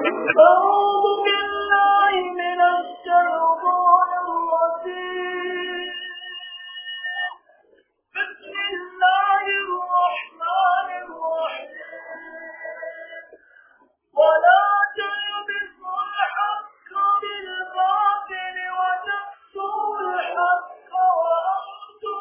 أعوذ بالله من الشيطان الرجيم بسم الله الرحمن الرحيم ولا تلبسوا الحق بالباطل وتكتموا الحق وأنتم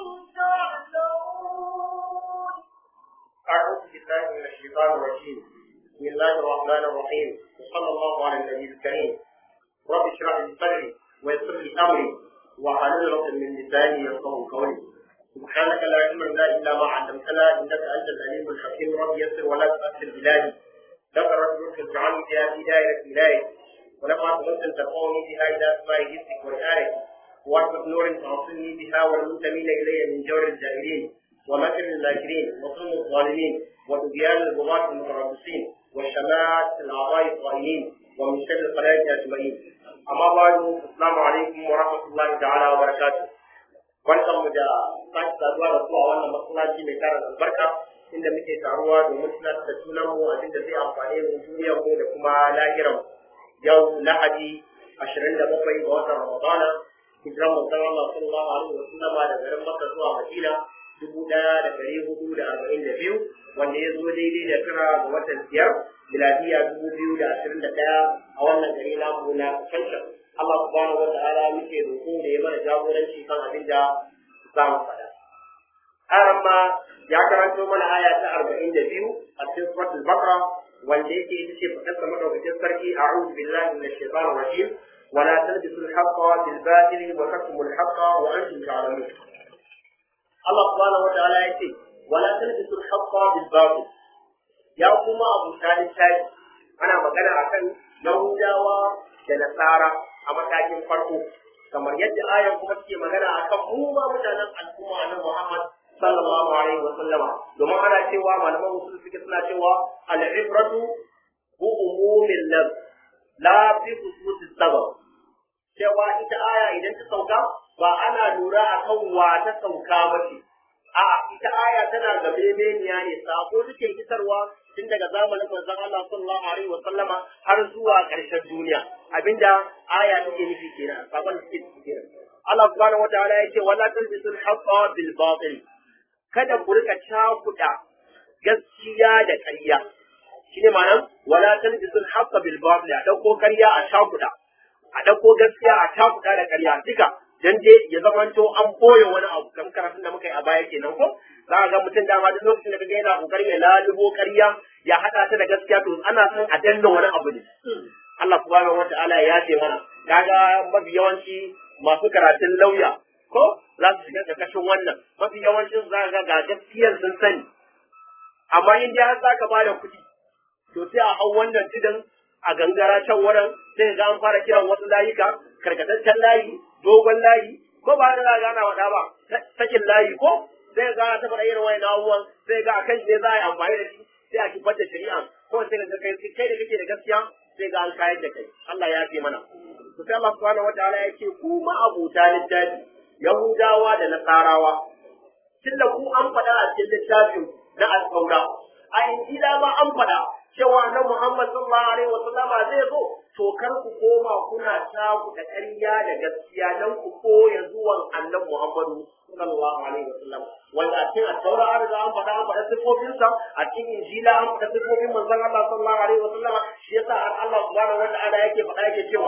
تعلمون أعوذ بالله من الشيطان الرجيم بسم الله الرحمن الرحيم وصلى الله على النبي الكريم رب اشرح لي صدري ويسر لي أمري واحلل عقدة من لساني يفقهوا قولي سبحانك لا علم لنا إلا ما علمتنا إنك أنت العليم الحكيم رب يسر ولا تؤثر بلادي ذكر رجل تجعلني بها في دائرة ولاية ونفعت نفسا تقوني بها إلى أسماء جسمك والآية وأكبر نور تعصني بها والمنتمين إلي من جور الجاهلين ومكر الماكرين وظلم الظالمين وطغيان البغاة المتربصين وشماتة الأعضاء الطائعين ومن شر الخلائق أجمعين أما بعد السلام عليكم ورحمة الله تعالى وبركاته barkan mu da sake saduwa da kuwa wannan masallaci mai tarin albarka inda muke taruwa domin tunatar da sunan mu abin da zai amfane mu duniyar mu da kuma lahiran yau lahadi 27 ga watan ramadana hijiran manzon Allah sallallahu alaihi wa sallama da garin Makka zuwa Madina dubu ɗaya da ɗari hudu da arba'in da biyu wanda ya zo daidai da tara ga watan biyar miladiya dubu biyu da ashirin da ɗaya a wannan gari namu na Kanshan. Allah subhanahu wa ta'ala muke roƙo da ya mana jagoranci kan abin da za mu faɗa. Aran ma ya karanto mana aya ta arba'in da biyu a cikin suratul Baqara wanda yake ita ce faɗar sa madaukakin sarki a'udhu billahi minash shaitanir rajim ولا تلبسوا الحق بالباطل وتكتموا الحق وانتم تعلمون Allah subhanahu wa ta'ala ya ce wala talbisul haqqa bil batil ya kuma abu talib tayi ana magana akan yahudawa da nasara a matakin farko kamar yadda ayan kuma suke magana akan mu ma mutanen al'umma na Muhammad sallallahu alaihi wa sallama domin ana cewa malaman usul suke suna cewa al-ibratu bu umumil lab la fi khususis sabab cewa ita aya idan ta sauka ba ana lura akan wa ta sauka ba ce a ita aya tana ga bebeniya ne sako take isarwa tun daga zamanin manzon Allah sallallahu alaihi wa sallama har zuwa ƙarshen duniya abinda aya take nufi kenan sakon take nufi kenan Allah subhanahu wataala yake wala talbisul haqqa bil batil kada ku rika cakuda gaskiya da ƙarya shine ma'anar wala talbisul haqqa bil batil a dauko ƙarya a cakuda a dauko gaskiya a cakuda da ƙarya duka dan dai ya zamanto an boye wani abu kan karatun da muka yi a baya kenan ko za ka ga mutum dama duk lokacin da kaga yana kokarin ya lalubo ƙarya ya hada ta da gaskiya to ana son a danna wani abu ne Allah subhanahu wataala ya ce mana kaga mafi yawanci masu karatun lauya ko za su shiga kashin wannan mafi yawancin za ka ga gaskiyar sun sani amma in dai har za ka bada kuɗi to sai a hau wannan tudun a gangara can wurin sai ga an fara kiran wasu layuka karkataccen layi dogon layi ko ba da za ana wada ba sakin layi ko sai ga ta fara irin wani abubuwan sai ga akan shi ne za a yi amfani da shi sai a kifar da shari'a ko sai ga kai kai da kake da gaskiya sai ga an kayar da kai Allah ya fi mana to sai Allah subhanahu wataala ya ce ku ma abuta littafi yahudawa da nasarawa tunda ku an faɗa a cikin littafin na al-saura a injila ma an faɗa cewa na Muhammad sallallahu alaihi wa sallama zai zo to kar ku koma kuna taku da ƙarya da gaskiya dan ku koya zuwan annabi Muhammadu sallallahu alaihi wa sallam wanda a cikin taura an riga an faɗa an faɗa sifofin sa a cikin injila an faɗa sifofin manzon Allah sallallahu alaihi wa sallama shi yasa har Allah subhanahu wa ta'ala yake faɗa yake cewa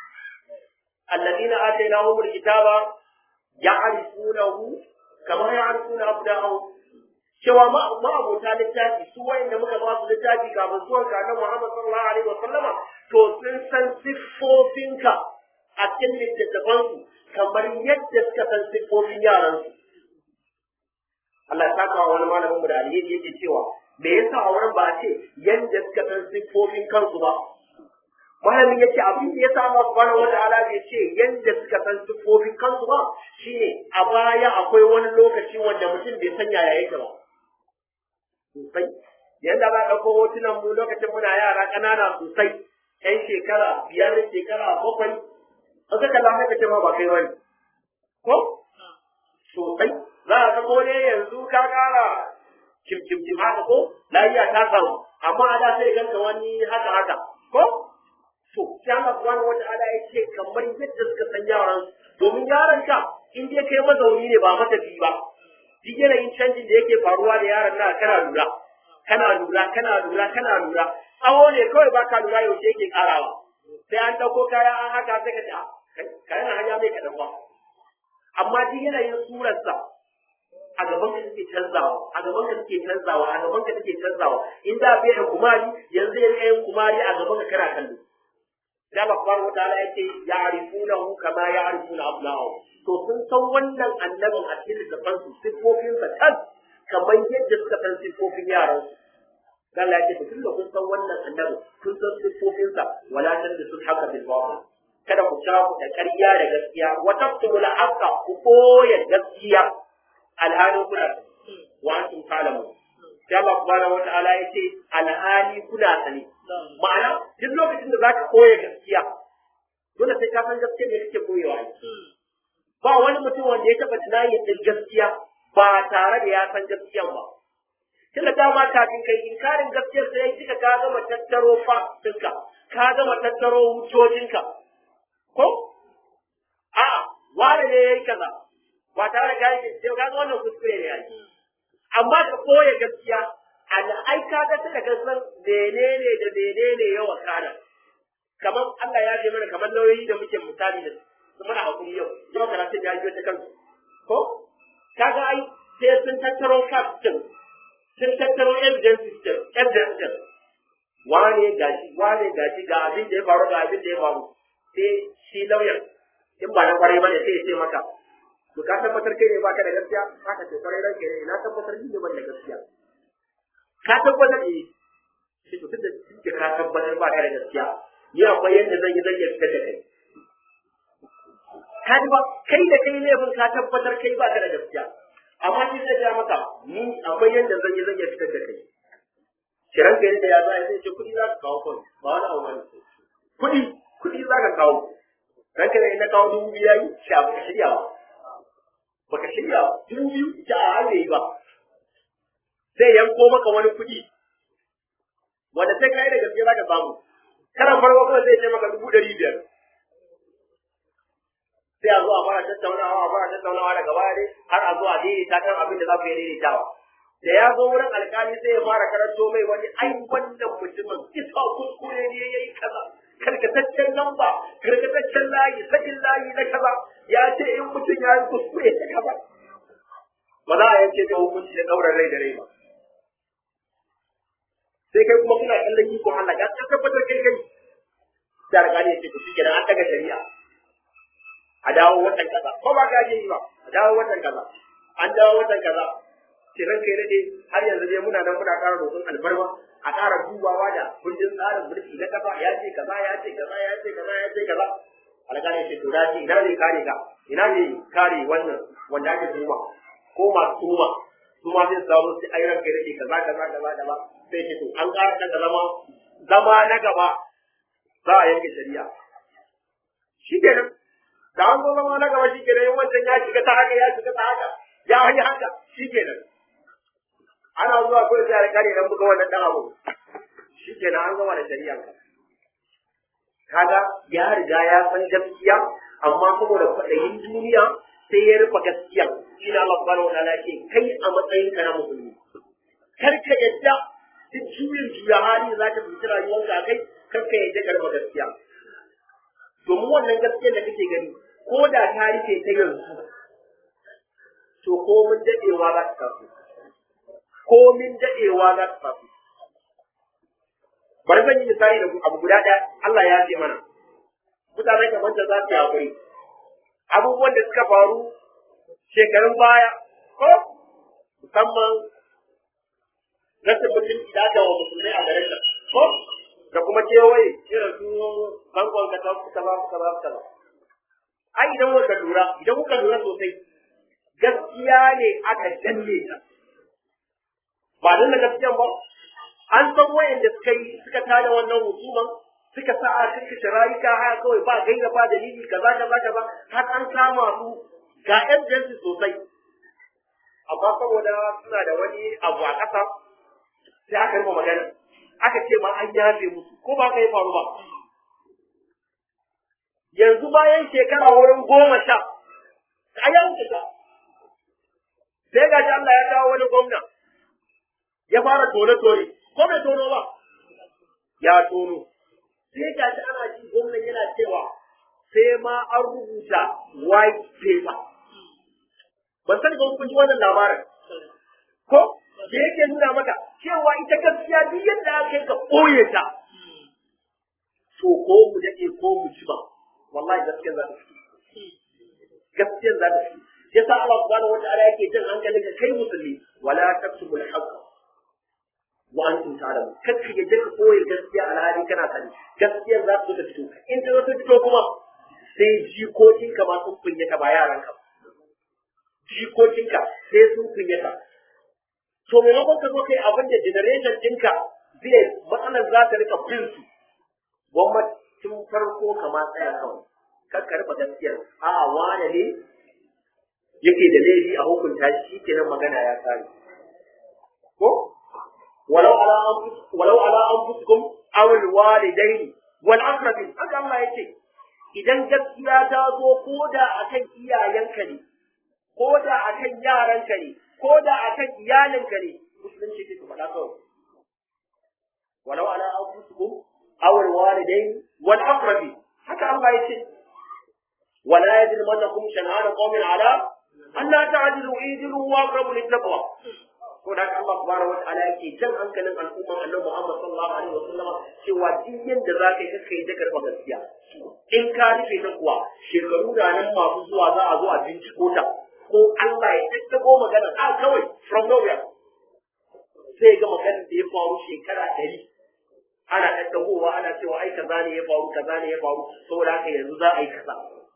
alladina atainahumul kitaba ya'rifunahu kama ya'rifuna abda'ahum cewa ma'abota littafi su wayanda muka ba su littafi kafin zuwan ka na Muhammad sallallahu alaihi wa sallama to sun san siffofinka a cikin littattafan su kamar yadda suka san siffofin yaran su Allah ya saka wani malamin mu da alheri yake cewa me yasa a wurin ba a ce yadda suka san siffofin kansu ba malamin yace abin da yasa Allah subhanahu wataala bai ce yadda suka san siffofin kansu ba shine a baya akwai wani lokaci wanda mutum bai san yaya yake ba sosai yadda ba ɗauko hotunan mu lokacin muna yara ƙanana sosai ƴan shekara biyar shekara bakwai an saka lafiya ka ce ma ba kai wani ko sosai za a ga ne yanzu ka ƙara kim kim kim haka ko lafiya ta samu amma a da sai ganka wani haka haka ko sai Allah subhanahu wata'ala ya ce kamar yadda suka san yaran domin yaron ka in dai kai mazauni ne ba matafi ba duk yanayin canjin da yake faruwa da yaron na kana lura kana lura kana lura kana lura tsawo ne kawai ba ka lura yaushe yake karawa sai an dauko kaya an haka sai ka ce a kayan hanya mai kaɗan ba amma duk yanayin surarsa a gaban ka take canzawa a gaban ka take canzawa a gaban ka take canzawa in da bai da kumari yanzu ya rika yin kumari a gaban ka kana kallo da Allah subhanahu wataala yace ya'rifunahu kama ya'rifuna abna'ahu to sun san wannan annabin a cikin littafin su sifofin sa kan kamar yadda suka san sifofin yaran su dan Allah yace tunda kun san wannan annabin kun san sifofin sa wala tanbisul haqqa bil batil kada ku ta ku da ƙarya da gaskiya wa taqtumul haqqa ku koya gaskiya alhalin kuna wa antum ta'lamun sai Allah subhanahu wata'ala ya ce alhali kuna sani ma'ana duk lokacin da zaka koya gaskiya dole sai ka san gaskiya ne kake koyewa ba wani mutum wanda ya taba tunani din gaskiya ba tare da ya san gaskiyan ba tunda dama kafin kai inkarin gaskiyar sai kika ka gama tattaro fasinka ka gama tattaro hujjojinka ko a'a wani ne yayi kaza ba tare da kai sai ka ga wannan kuskure ne yayi amma ka koya gaskiya ai ka ga sai da san menene da menene ya wakana kamar Allah ya ce mana kamar lauyoyi da muke misali da su muna hakuri yau yau karatun ya yi ta kansu ko kaga ai sai sun tattaro facts din sun tattaro evidence din evidence din wane gashi wane gashi ga abin da ya faru ga abin da ya faru sai shi lauyan in ba na kwarai bane sai ya ce maka to ka tabbatar kai ne baka da gaskiya haka ce kwarai ranke ne na tabbatar ni ne ban da gaskiya ka tabbatar eh shi to tunda kike ka tabbatar baka da gaskiya ni akwai yadda zan yi zan yi fitar da kai ka ji ba kai da kai laifin ka tabbatar kai baka da gaskiya amma shi zai ja maka ni akwai yadda zan yi zan yi fitar da kai kiran ka yadda ya za a sai ce kuɗi za ka kawo kawai ba wani abu bane kuɗi kuɗi za ka kawo ranka ne na kawo dubu biyu yayi shi abu ka shirya ba baka shirya dubu biyu ita a hanyar yi ba zai yanko maka wani kuɗi wanda sai kai da gaske za ka samu karan farko kawai zai ce maka dubu ɗari biyar sai a zo a fara tattaunawa a fara tattaunawa daga baya dai har a zo a daidaita kan abin da za ku yi daidaitawa da ya zo wurin alkali sai ya fara karanto mai wani ai wannan mutumin isa kuskure ne ya yi kaza karkataccen lamba karkataccen layi sakin layi na kaza ya ce in mutum ya yi kuskure ta kaza ba za a yanke ta hukunci da ɗaurar rai da rai ba sai kai kuma kuna kallon iko Allah ga an tabbatar kai kai da alƙali ya ce to shike an daga shari'a a dawo watan kaza ko ba ka yi ba a dawo watan kaza an dawo watan kaza kiran kai rade har yanzu dai muna nan muna ƙara roƙon alfarma a ƙara dubawa da kundin tsarin mulki na kafa ya ce kaza ya ce kaza ya ce kaza ya ce kaza alƙali ya ce to dace ina ne kare ka ina ne kare wannan wanda ake tuhuma ko masu tuhuma su ma sai samu sai ai ranka rade kaza kaza kaza kaza sai ce to an ƙara daga zama zama na gaba za a yanke shari'a shi kenan da an zo zama na gaba shi kenan in wancan ya shiga ta haka ya shiga ta haka ya yi haka shi kenan ana zuwa kawai sai alƙali nan buga wannan dan abu shi kenan an gama da shari'a kaga ya riga ya san gaskiya amma saboda kwaɗayin duniya sai ya rufe gaskiya ina Allah subhanahu wa ta'ala ce kai a matsayin ka na musulmi kar ka yadda duk juyin juya hali za ta fi rayuwarka kai kar ka yadda ka rufe gaskiya domin wannan gaskiyar da kake gani ko da ta rufe ta yanzu to ko mun dadewa za ta tafi ko min dadewa za ta tafi bari zan yi misali da abu guda ɗaya Allah ya ce mana mutane kamar da za su yi hakuri abubuwan da suka faru shekarun baya ko musamman rashin mutunci da aka wa musulmai a garin nan ko da kuma kewaye irin su bangon ka tafi ka ba ka ba ka ba ai idan kuka lura idan kuka lura sosai gaskiya ne aka danne ta ba dan da gaskiyan ba an san wayanda suka yi suka tada wannan hukuman suka sa a kashe rayuka haka kawai ba gaira ba dalili kaza kaza kaza har an kama su ga evidence sosai amma saboda suna da wani abu a ƙasa sai aka rufe magana aka ce ma an yafe musu ko ba ka yi faru ba yanzu bayan shekara wurin goma sha a ya wuce sha sai ga Allah ya kawo wani gwamna ya fara tone-tone ko bai tono ba ya tono sai ga shi ana ji gwamnan yana cewa sai ma an rubuta white paper ban sani ba kun ji wannan labarin ko da yake nuna maka cewa ita gaskiya duk yadda aka yi ka ɓoye ta to ko mu dade ko mu ji ba wallahi gaskiyar za ta fi gaskiyar za ta fi yasa Allah subhanahu wataala yake jin hankali ga kai musulmi wala taktubu al-haqq wa antum ta'lamun kakka ya jika koyi gaskiya alhali kana sani gaskiyar za ta zo ta fito in ta zo ta fito kuma sai jikokinka ma sun kunyata ba yaranka ba jikokinka sai sun kunyata to maimakon ka zo kai abin da generation ɗinka zai matsalar za ta rika bin su gwamnati tun farko kama tsaya kawai kar ka rufe gaskiyar a'a wane ne yake da laifi a hukunta shi kenan magana ya kare ko walau ala walau ala anfusikum aw alwalidaini wal aqrabin haka Allah yake idan gaskiya ta zo ko da akan iyayenka ne ko da akan yaranka ne ko da akan iyalinka ne musulunci ke faɗa kawai walau ala anfusikum aw alwalidaini wal aqrabin haka Allah yake ولا يجرمنكم شنآن قوم على ألا تعدلوا اعدلوا وأقربوا للتقوى ko da Allah subhanahu wa ta'ala yake jan hankalin al'umman Annabi Muhammad sallallahu alaihi wasallam cewa duk yanda za ka yi kaka yi jakar gaskiya in ka rufe ta kuwa shekaru da nan masu zuwa za a zo a binciko ta ko Allah ya tattago magana a kawai from nowhere sai ga maganar da ya faru shekara ɗari ana tattagowa ana cewa ai kaza ne ya faru kaza ne ya faru saboda haka yanzu za a yi kaza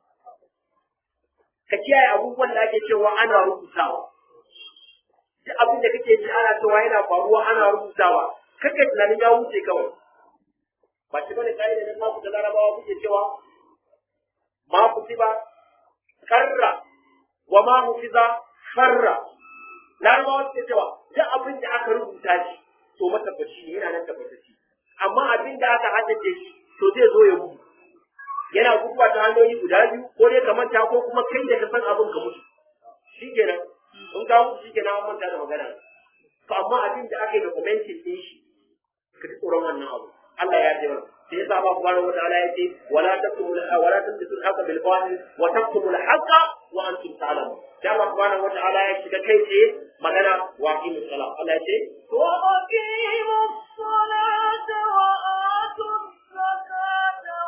ka kiyaye abubuwan da ake cewa ana rubutawa duk abin da kake ji ana cewa yana faruwa ana rubutawa kake tunanin ya wuce kawai ba shi bane kai da ma ku da larabawa kuke cewa ma ku ba karra wa ma hufiza farra larabawa suke cewa duk abin da aka rubuta shi to matabbaci ne yana nan tabbatacci amma abin da aka haddace shi to zai zo ya gudu yana guduwa ta hanyoyi guda biyu ko dai ka manta ko kuma kai da ka san abin ka mutu shi kenan in ka mutu shi kenan an manta da magana to amma abin da aka yi documentin din shi ka ji tsoron wannan abu Allah ya ce mana sai yasa Allah subhanahu wataala ya ce wala taktumu wala tamtisu al-haqqa bil batil wa taktumu al-haqqa wa antum ta'lamun sai Allah subhanahu wataala ya shiga kai tsaye magana wa aqimus salat Allah ya ce wa aqimus salata wa atuz zakata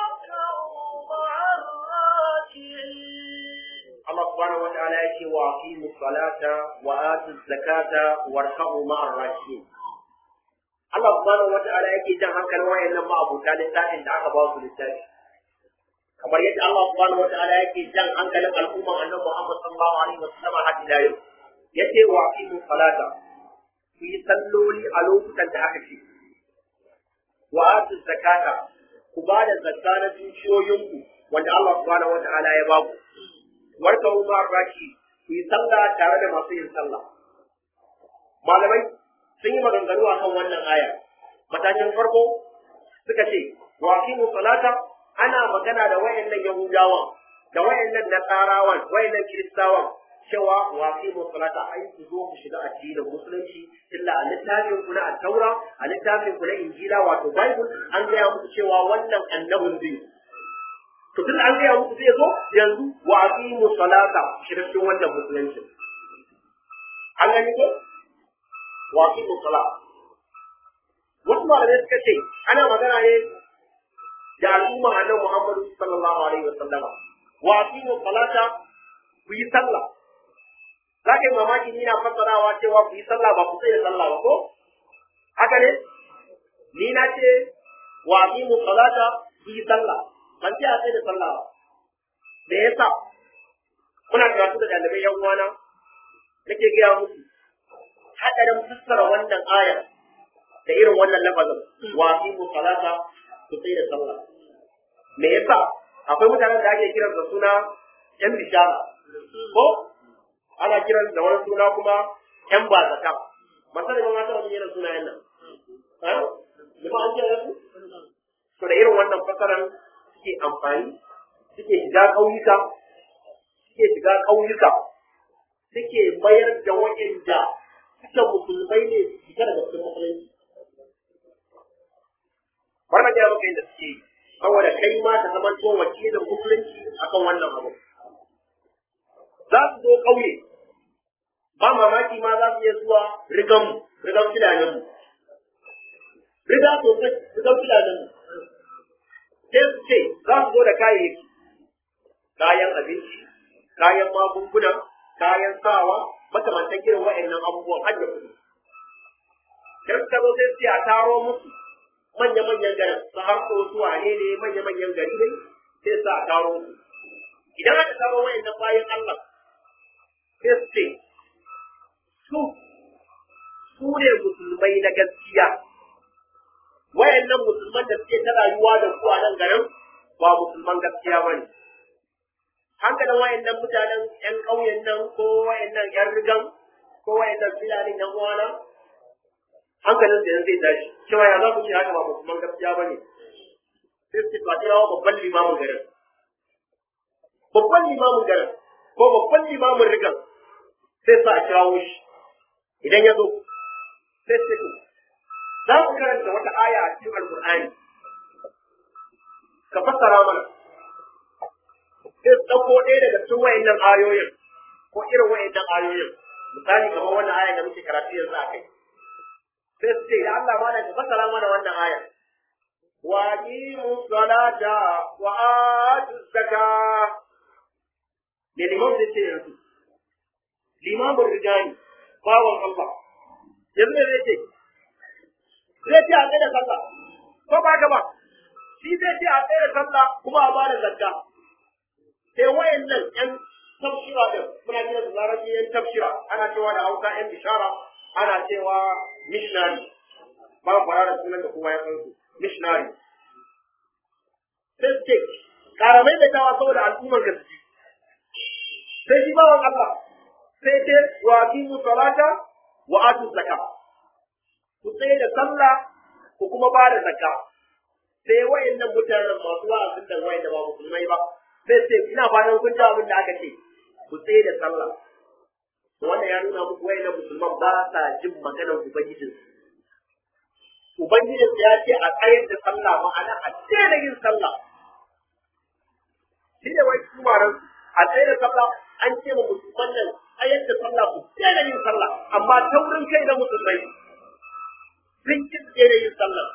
Allah subhanahu wa ta'ala ya ce wa aqimu salata wa atu zakata warhamu ma'ar rakiin Allah subhanahu wa ta'ala yake jan hankalin wayannan ma'abuta littafin da aka ba su littafi kamar yadda Allah subhanahu wa ta'ala yake jan hankalin al'umman annabi Muhammad sallallahu alaihi wa sallam har ila yau yace wa aqimu salata ku yi salloli a lokutan da aka ce wa atu zakata ku ba da zakka na dukiyoyinku wanda Allah subhanahu wa ta'ala ya ba ku warka ma raki ku yi sallah tare da masu yin sallah malamai sun yi maganganu akan wannan aya matakin farko suka ce wa aqimu salata ana magana da wayannan yahudawan da wayannan nasarawan wayannan kiristawan cewa wa aqimu salata ai ku zo ku shiga addinin musulunci illa a littafin ku na at-taura a littafin ku na injila wato bible an gaya muku cewa wannan annabin zai to tun an gaya muku zai zo yanzu wa aqimu salata shiga cikin wannan musulunci an gani ko wa aqimu salata wasu malamai suka ce ana magana ne da al'umma annabi Muhammadu sallallahu alaihi wasallama wa aqimu salata ku yi sallah za ka yi mamaki ni na fassarawa cewa ku yi sallah ba ku sai da sallah ba ko haka ne ni na ce wa aqimu salata ku yi sallah ban ce a sai da sallah ba me yasa kuna karatu da dalibai yan uwana nake gaya musu hadarin fassara wannan ayar da irin wannan lafazin wa aqimu salata ku sai da sallah me yasa akwai mutanen da ake kiransa suna yan bishara ko ana kiran da wani suna kuma yan bazaka masana ba ma ta wani irin sunayen nan ha ba an kira su to da irin wannan fasaran suke amfani suke shiga ƙauyuka suke shiga ƙauyuka suke mayar da waɗanda suke musulmai ne su fita daga cikin musulunci wannan ya maka yadda suke yi saboda kai ma ka zama to wakilin musulunci akan wannan abu za su zo ƙauye ba mamaki ma za su iya zuwa rigan rigan filanin mu riga sosai rigan filanin mu sai su ce za su zo da kayayyaki kayan abinci kayan magunguna kayan sawa makamantan irin wa'annan abubuwan har da kuɗi dan ka zo sai su a taro musu manya-manyan garin su har ko su wane ne manya-manyan gari ne sai su a taro su idan aka taro wa'annan bayan Allah sai su ce su su ne musulmai na gaskiya wayannan musulman da suke ta rayuwa da ku a nan garin ba musulman gaskiya ba ne hankalin wayannan mutanen yan ƙauyen nan ko wayannan yan rigan ko wayannan filanin yan uwana hankalin da yanzu zai tashi cewa ya za ku ce haka ba musulman gaskiya ba ne sai su ba kirawa babban limamin garin babban limamin garin ko babban limamin rigan sai sa a kirawo shi idan ya zo sai su ce za ku karanta wata aya a cikin alkur'ani ka fassara mana sai su ɗauko ɗaya daga cikin wayannan ayoyin ko irin wayannan ayoyin misali kamar wannan aya da muke karatu yanzu a kai sai su ce ya Allah mana ka fassara mana wannan aya wa aqimu salata wa atu zakah me liman zai ce yanzu limamin rigani bawan Allah yanzu ne zai ce zai ce a tsaye da sallah ko ba ka ba shi zai ce a tsaye da sallah kuma a bada zakka sai wayannan yan tafsira din muna kira da larabci yan tafsira ana cewa da hausa yan bishara ana cewa missionary ba fara da sunan da kowa ya san su missionary sai su ce karamai da tawa saboda al'ummar gaske sai shi bawan Allah sai ce wa aqimu salata wa atu zakka ku tsaye da sallah ku kuma ba da zakka sai wayannan mutanen masu wa'azin da wayanda ba musulmai ba sai ce ina fatan kun ji abin da aka ce ku tsaye da sallah to wannan ya nuna muku wayannan musulman ba sa jin maganar ubangijin ubangijin ya ce a tsayar da sallah ma'ana a daina yin sallah shi ne wai kumaran a tsaye da sallah an ce ma musulman nan tsayar da sallah ku daina yin sallah amma taurin kai na musulmai sun ki daina yin sallah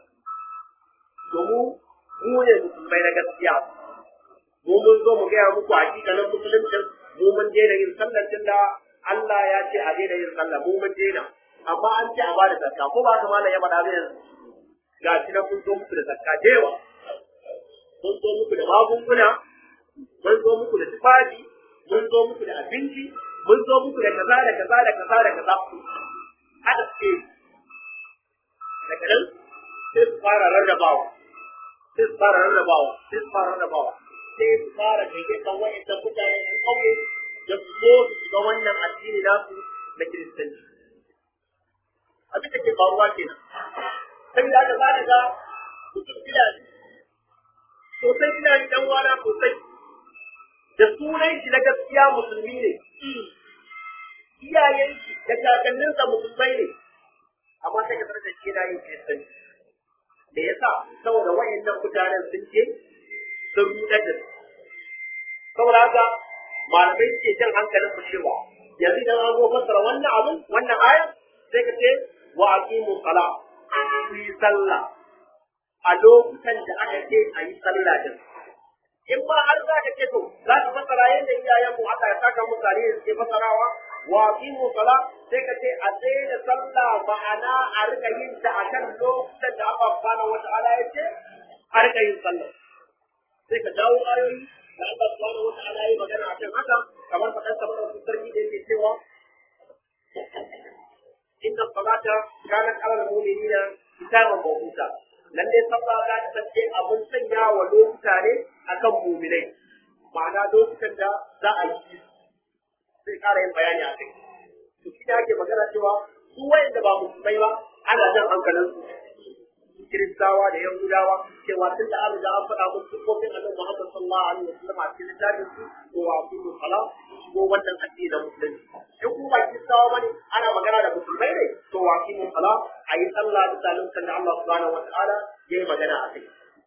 domin mu ne musulmai na gaskiya mu mun zo mu gaya muku hakikanin musuluncin mu mun daina yin sallar tun da Allah ya ce a daina yin sallah mu mun daina amma an ce a ba da zakka ko ba ka malam ya faɗa zai ga shi na kun zo muku da zakka da yawa mun zo muku da magunguna mun zo muku da tufafi mun zo muku da abinci mun zo muku da kaza da kaza da kaza da kaza haka ce daga nan sai su fara rarrabawa sai su fara rarrabawa sai su fara rarrabawa sai su fara gayyatar wa'annan mutane yan ƙauye da su zo su shiga wannan addini nasu na kiristanci abin da ke faruwa kenan saboda haka za ka ga mutum fulani sosai fulani dan wana sosai da sunan shi na gaskiya musulmi ne iyayen shi da kakanninsa musulmai ne amma sai ka bar da shi na yin kiristanci da yasa saboda wayannan mutanen sun ce sun rudar da su saboda haka malamai suke jan hankalin mu cewa yanzu idan an zo fassara wannan abin wannan aya sai ka ce wa aqimu sala ku yi sallah a lokutan da aka ce a yi sallah din in ba har za ka ce to za ka fassara yadda iyayen mu Allah ya saka musu tare suke fassarawa wa aqimu sala sai ka ce a tsaye da sallah ma'ana a rika yin ta akan lokutan da Allah subhanahu wata'ala ya ce a rika yin sallah sai ka dawo ayoyi da Allah subhanahu wata'ala ya magana akan haka kamar faɗan sa mana sarki da yake cewa inna salata kanat ala al-mu'minina kitaban mawquta lalle sallah za ta kasance abun sanya wa lokuta ne akan mu'minai ma'ana lokutan da za a yi sai ƙara yin bayani a kai to shi ake magana cewa su wayanda ba musulmai ba ana jan hankalin su kiristawa da yahudawa cewa tun da an riga an faɗa musu sifofin annabi Muhammad sallallahu alaihi wasallam a cikin littafin su to wa su sala shigo wannan addini da musulunci in kuma ba kiristawa bane ana magana da musulmai ne to wa su sala a yi sallah da salon kan Allah subhanahu wa ta'ala yayi magana a kai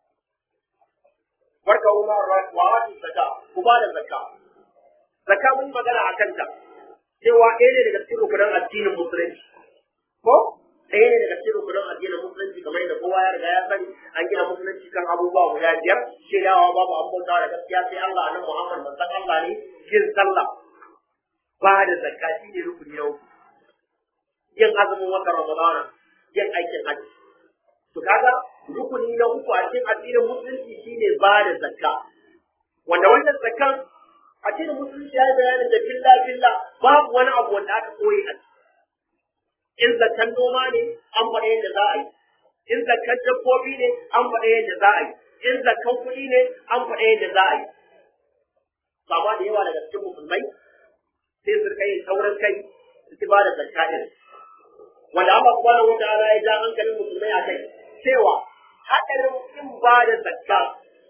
barka umar wa ati zakka ku ba da zakka zakka mun magana akan ta cewa ɗaya ne daga cikin rukunan addinin musulunci ko ɗaya ne daga cikin rukunan addinin musulunci kamar yadda kowa ya riga ya sani an gina musulunci kan abubuwa guda biyar shaidawa babu an bauta da gaskiya sai Allah nan Muhammad manzon Allah ne yin sallah ba da zakka shi ne rukuni na uku yin azumin watan Ramadana yin aikin hajji to kaga rukuni na uku a cikin addinin musulunci shine ba da zakka wanda wannan zakkan addinin musulunci ya yi bayanin da filla filla babu wani abu wanda aka koyi a in zakkan noma ne an faɗa yadda za a yi in zakkan dabbobi ne an faɗa yadda za a yi in zakkan kuɗi ne an faɗa yadda za a yi amma da yawa daga cikin musulmai sai su rika yin sauran kai su ci ba da zakka ɗin wanda Allah subhanahu wa ta'ala ya ja hankalin musulmai a kai cewa haɗarin in ba da zakka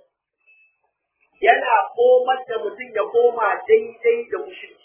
yana komar da mutum ya koma daidai da mushirki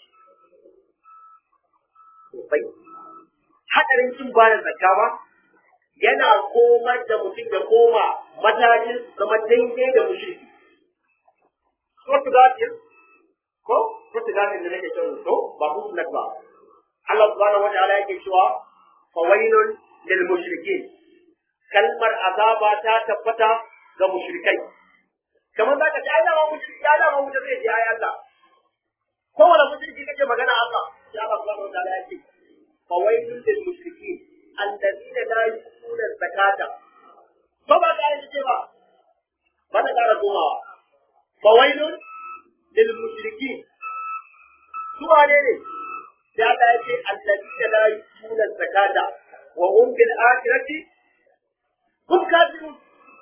sosai haɗarin cin ba da zakka ba yana komar da mutum ya koma matakin zama daidai da mushirki Sotu gafiyar ko sotu gafiyar da nake cewa to ba ku sunan ba Allah subhanahu wa ta'ala yake cewa fawailun lil mushrikin kalmar azaba ta tabbata ga mushrikai kamar za ka ce ai dama mushriki ya dama wuta zai je ai Allah kowane mushriki kake magana Allah sai Allah subhanahu wa ta'ala ya ce fawailun lil mushrikin alladhina la yu'tuna zakata ba ba ka yi ce ba ba da kara komawa fawailun lil mushrikin su wane ne sai Allah ya ce alladhina la yu'tuna zakata wa hum bil akhirati hum kafirun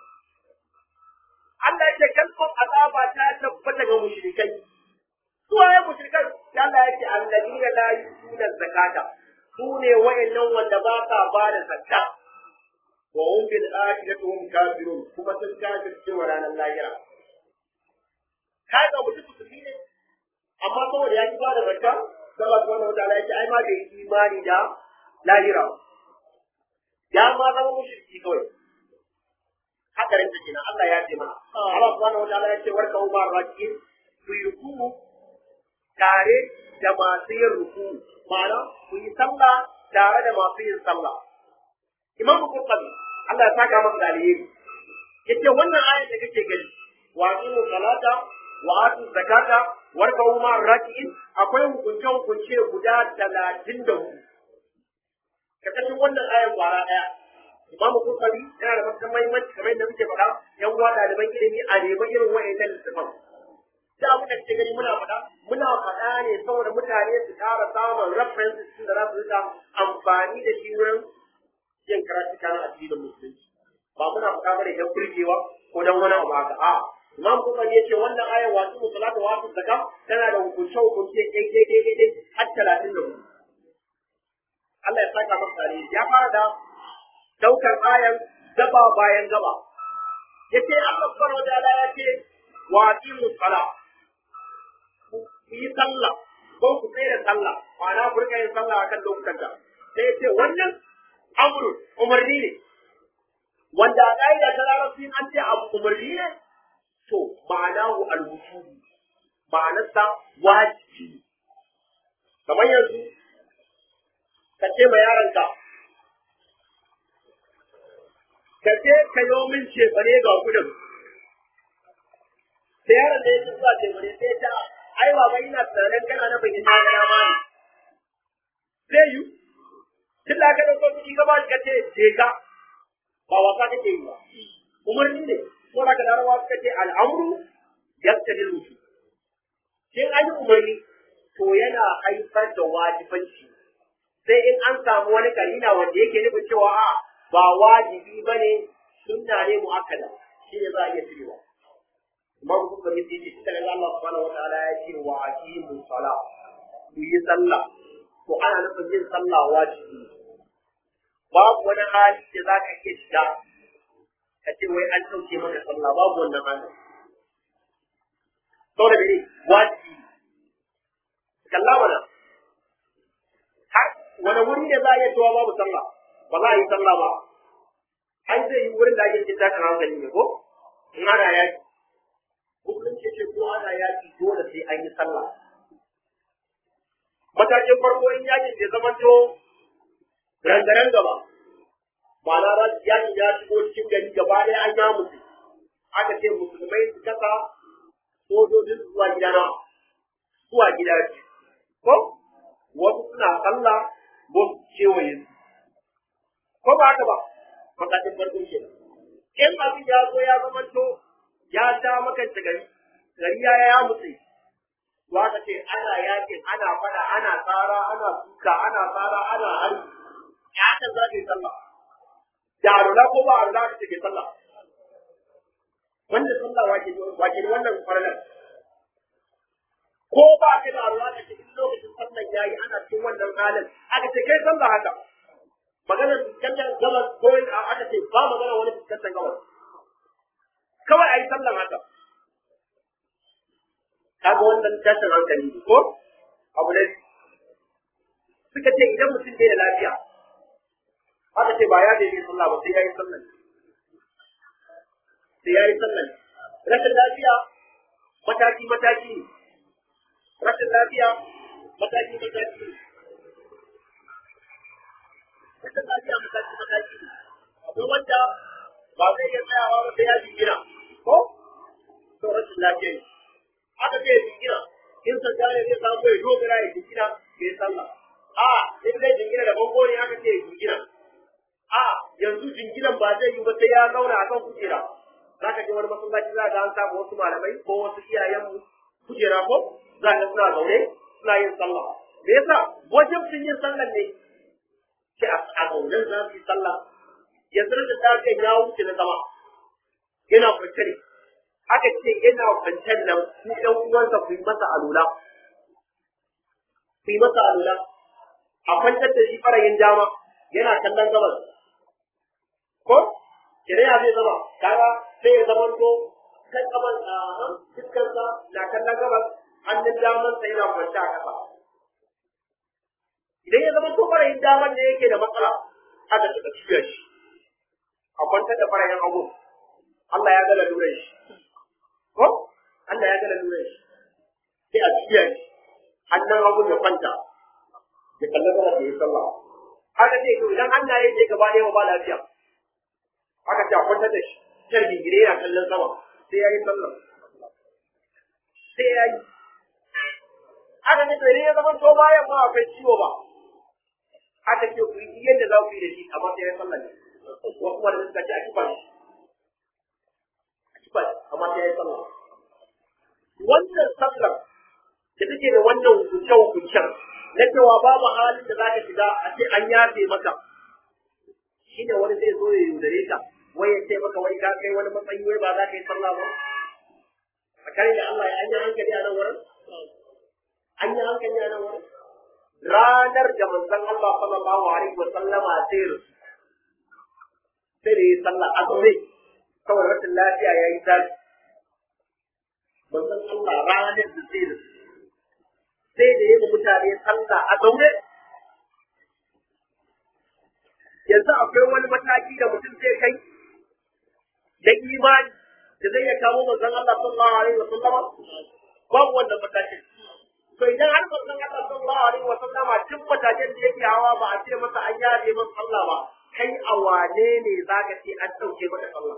Allah ya ce kalmar azaba ta tabbata ga mushrikai. Su waye mushrikai? Allah ya ce alladina la yutuna zakata. Su ne wayannan wanda ba sa ba da zakka. Wa hum bil akhirati hum kafirun kuma sun kafirce wa ranar lahira. Kai ga mutum musulmi ne amma saboda ya ki ba da zakka Allah subhanahu wa ta'ala ya ce ai ma bai imani da lahira. Ya ma zama mushriki kawai. hakarin ta kenan Allah ya ce mana Allah subhanahu wa ta'ala ya ce warka umar rakin ku yi ruku tare da masu yin ruku ma'ana ku yi sallah tare da masu yin sallah Imam Bukhari Allah ya saka masa da alheri yace wannan ayat da kake gani wa aqimu salata wa atu zakata warka umar rakin akwai hukunce hukunce guda 34 kakashin wannan ayat kwara daya imamu kokari yana da matuƙar mahimmanci kamar yadda muke faɗa yan uwa ɗaliban ilimi a neman irin wa'annan littafan da abu da kake gani muna faɗa muna faɗa ne saboda mutane su ƙara samun references din da za su rika amfani da shi wurin yin karatuka na addinin musulunci ba muna faɗa bane don burgewa ko don wani abu haka a imam kokari ya ce wannan ayar wasu musulata wasu zakka tana da hukunce hukunce daidai daidai har talatin da hudu Allah ya saka masa ya fara da daukar ayan gaba bayan gaba yace Allah subhanahu wa ta'ala ya ce wa aqimu sala ku yi sallah ko ku tsaya sallah ma'ana ku rika yin sallah akan lokutan ta sai yace wannan amru umarni ne wanda a ƙa'ida ta larabci an ce abu umarni ne to ma'ana hu al-wujubi ma'anarsa wajibi kamar yanzu ka ce ma yaronka ka je ka yi min cefane ga kudin. Da yaron da ya ci zuwa cefane sai ya ce, ai baba ina tunanin kana na bakin na gana ma ne. Zai yi, tun da aka ɗauko kuɗi ka ba shi ka ce, je ka, ba wasa kake yi ba. Umarni ne, ko da ka larawa suka ce al'amuru yadda ne rusu. Shin an yi umarni, to yana haifar da wajibanci. Sai in an samu wani karina wanda yake nufin cewa a ba wajibi ba ne sunna ne mu'akkada shi ne za a iya cirewa amma ku kuma miti shi ta ga Allah subhanahu wataala ya ce wa aqimu sala ku yi sallah to ana nufin yin sallah wajibi babu wani hali da za ka iya shiga ka ce wai an ɗauke maka sallah babu wannan hali saboda mene wajibi kalla mana har wani wuri ne za a iya cewa babu sallah ba za a yi sallah ba ai zai yi wurin da ake cikin tashin hankali ne ko in ana yaki musulunci ce ko ana yaki dole sai an yi sallah matakin farko in yakin ya zama to rangaren gaba ma'ana ran yakin ya shigo cikin gari gaba ɗaya an ya mutu aka ce musulmai su kasa sojojin zuwa gida na zuwa gida ko wasu suna sallah wasu kewaye su ko ba haka ba matakin farko ke in abin ya zo ya zama to ya sha makance gari gari ya ya mutu to aka ce ana yakin ana fada ana tsara ana suka ana tsara ana hari ya haka za ka yi sallah da arula ko ba arula ka ce sallah wanda sallah wake wake wannan farlan ko ba ka da arula ka ce in lokacin sallan yayi ana cikin wannan halin aka ce kai sallah haka maganar fuskantar gabas ko aka ce ba magana wani fuskantar gabas kawai a yi sallan haka kaga wannan tashin hankali ne ko abu ne suka ce idan mutum bai da lafiya aka ce ba ya da yi sallah ba sai ya yi sallan sai ya yi sallan rashin lafiya mataki mataki ne rashin lafiya mataki mataki ne rashin lafiya mataki mataki ne akwai wanda ba zai iya tsayawa ba sai ya jingina ko to rashin lafiya ne aka ce jingina in sanda ne zai samu ya dogara ya jingina bai sallah a in zai jingina da bango ne aka ce jingina a yanzu jinginan ba zai yi ba sai ya zauna akan kujera za ka je wani masallaci za ga an samu wasu malamai ko wasu iyayenmu kujera ko za ka suna zaune suna yin sallah me yasa wajen sun yin sallah ne ke a zaune za su yi sallah yanzu da ta ya wuce na zama yana kwance ne aka ce yana kwancen nan ku ɗan uwansa ku yi masa alula ku yi masa alula a kwantar da shi farayin dama yana kallon gabas ko shari'a zai zama kaga sai ya zama to kan kaman a fuskarsa na kallon gabas hannun daman sa yana kwance a ƙasa idan ya zama to farayin daman ne yake da matsala aka taɓa cibiyar shi a kwantar da farayin hagu Allah ya ga lalurar shi ko Allah ya gana nuna shi sai a cikin shi hannun hagu ya kwanta ya kalli gaba da ya sallah haka ce to idan Allah ya ce gaba ɗaya ba lafiya haka ce a kwanta da shi can gingire yana kallon sama sai ya yi sallah sai ya yi haka ne to idan ya zama to bayan ma akwai ciwo ba haka ce ku yi yadda za ku yi da shi amma sai ya sallah ne wasu wanda suka ce a kifa shi bas amma sai ya yi sallah wannan sallar da take da wannan hukunce hukuncen na cewa babu halin da zaka shiga a ce an yafe maka shine wani zai zo ya yaudare ka wai ya ce maka wai ka kai wani matsayi wai ba za ka yi sallah ba a kare da Allah ya anya hankali a nan wurin an yi hankali a nan wurin ranar da manzon Allah sallallahu alaihi wa sallama sai sai da yi sallah a zaune saboda rashin lafiya ya yi tashi manzon Allah ranar da zai da sai da yi mutane sallah a zaune yanzu akwai wani mataki da mutum zai kai da imani da zai ya kawo manzon Allah sallallahu alaihi wa sallama babu wannan matakin to idan har manzon Allah sallallahu alaihi wa sallama tun matakin da yake hawa ba a ce masa an yare masa sallah ba kai a wane ne zaka ce an dauke maka sallah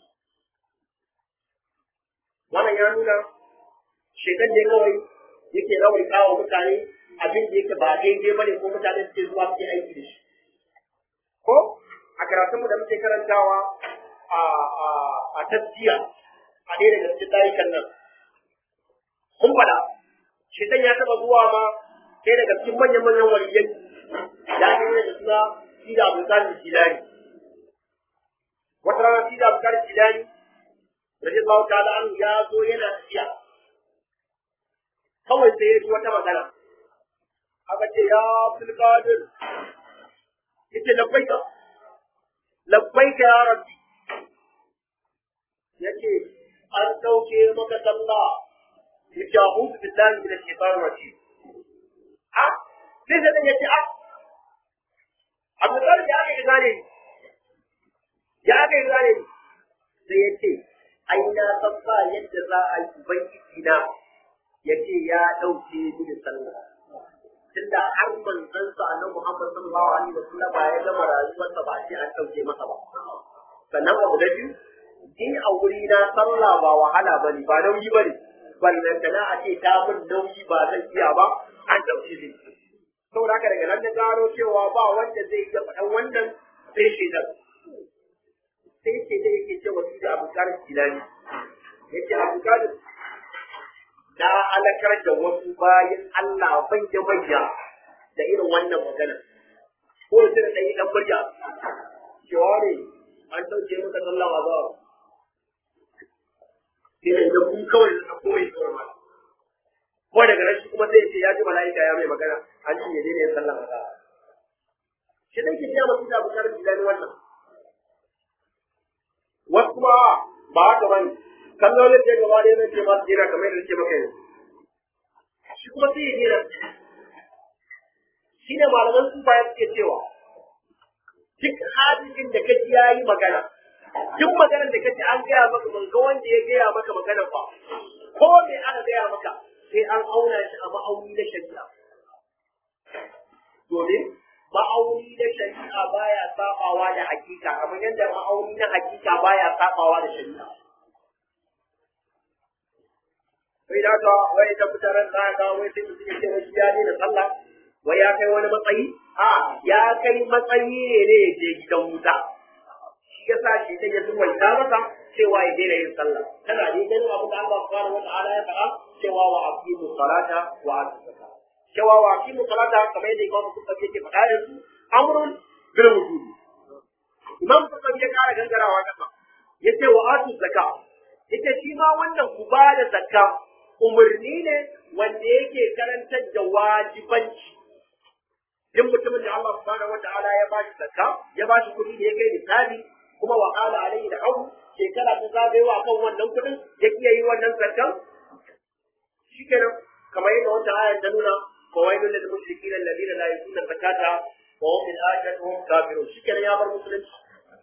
wannan ya nuna shekan ne kawai yake rawai kawo mutane abin da yake ba daidai ba ne ko mutane suke zuwa suke aiki da shi ko a karatunmu da muke karantawa a a a tasjiya a ɗaya daga cikin tarikan nan kun faɗa shekan ya taɓa zuwa ma ɗaya daga cikin manyan manyan waliyai da ake yi da suna Sida Abdulkadir Jilani wata rana Sida Abdulkadir Jilani radiyallahu ta'ala an ya zo yana tafiya kawai sai ya ji wata magana aka ce ya Abdul Qadir yace labbaika labbaika ya rabbi yace an dauke maka sallah yace a'udhu billahi minash shaitanir rajim a sai sai yace a Abu Talib ya aka gane ya aka gane sai yace ai na san ba yadda za a yi ubangiji na yace ya dauke mini sallah tunda har manzon sa annabi Muhammad sallallahu alaihi wasallam ya gama rayuwarsa ba sai an dauke masa ba sannan abu da biyu ni a wuri na sallah ba wahala bane ba nauyi bane ballantana a ce ta mun nauyi ba zan iya ba an dauke ni saboda haka daga nan na gano cewa ba wanda zai iya faɗan wannan sai shi nan sai ce da yake cewa shi da abu karin kilani yake abu karin na alakar da wasu bayan Allah manya manya da irin wannan magana ko da sai da yi dan murya cewa ne an dauke maka sallah ba ba sai da kun kawai da koyi kawai ko daga nan shi kuma zai ce ya ji mala'ika ya mai magana an ce ya daina yin sallah ba shi dai ke cewa mutum da abu karin kilani wannan wasu kuma ba haka bane kallolin da gaba ɗaya zai ce ba su jira kamar yadda ce maka yanzu shi kuma sai ya jira shi ne malaman su bayan suke cewa duk hadisin da kaji ya yi magana duk maganar da kaji an gaya maka ban ga wanda ya gaya maka maganar ba ko me aka gaya maka sai an auna shi a ma'auni na shari'a domin ma'auni na shari'a baya sabawa da hakika kamar yadda ma'auni na hakika baya sabawa da shari'a sai da ka wai da mutanen za ka wai sai mutum ya ce wai ya ne da sallah wai ya kai wani matsayi a ya kai matsayi ne ne ya je gidan wuta shi yasa shi ta yasu wanda masa cewa ya daina yin sallah kana ne ganin abu da Allah subhanahu wa ta'ala ya faɗa cewa wa aqimu salata wa atu zakat cewa wa aqimu salata kamar yadda Imam Bukhari yake faɗa yanzu amrun bil wujudi Imam Bukhari ya kara gangarawa kasa yace wa atu zakat yace shi ma wannan ku ba da zakka umarni ne wanda yake karantar da wajibanci duk mutumin da Allah subhanahu wataala ya ba shi zakka ya ba shi kuɗi da ya kai nisabi kuma wa qala alayhi da abu shekara ta zagayewa kan wannan kuɗin ya kiyaye yi wannan zakkan shikenan kamar yadda wata ayar ta nuna fawailul lil mushrikeena alladhina la yu'tuna zakata wa hum bil akhirati hum kafirun shikenan ya bar musulunci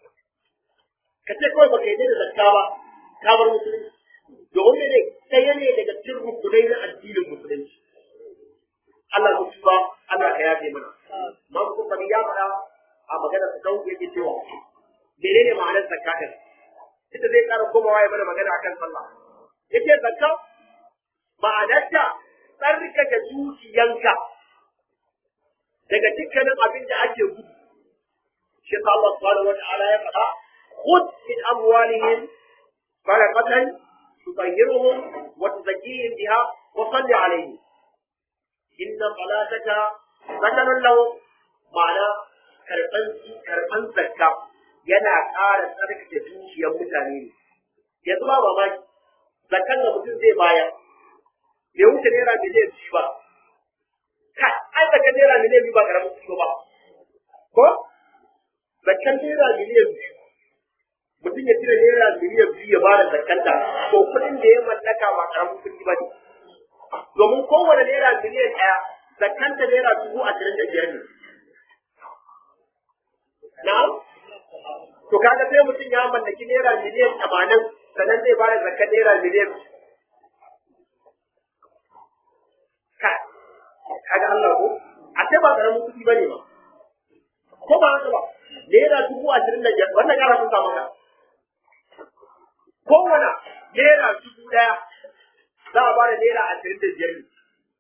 kace kawai baka yi da zakka ba ka bar musulunci domin ne ɗaya ne daga cikin rukunai na addinin musulunci Allah ku tuba Allah ka yafe mana man ku fadi ya faɗa a magana ta kawo yake cewa menene ma'anar zakka din ita zai ƙara komawa ya mana magana akan sallah yace zakka ma'anarta tsarkake dukiyanka daga dukkanin abin da ake gudu shi Allah subhanahu wa ta'ala ya faɗa khudh min amwalihim صدقة تطهرهم وتزكيهم بها وصل عليهم إن صلاتك سكن لهم معنى karɓan karɓan zakka yana ƙara tsarkake zuciyar mutane ne yanzu ba mamaki zakkan da mutum zai bayar bai wuce naira miliyan biyu ba kai ai zakkan naira miliyan biyu ba karamin kuɗi ba ko zakkan naira miliyan biyu mutum ya cire naira miliyan biyu ya ba da zakanta ko kuɗin da ya mallaka ba karamin kuɗi ba ne domin kowane naira miliyan ɗaya zakanta naira dubu ashirin da biyar ne na to kaga sai mutum ya mallaki naira miliyan tamanin sannan zai ba da zakan naira miliyan kaga Allah ko a sai ba karamin kuɗi ba ne ba ko ba haka ba naira dubu ashirin da biyar wannan kara sun samu ka kowane naira dubu ɗaya za a bada naira ashirin da biyar ne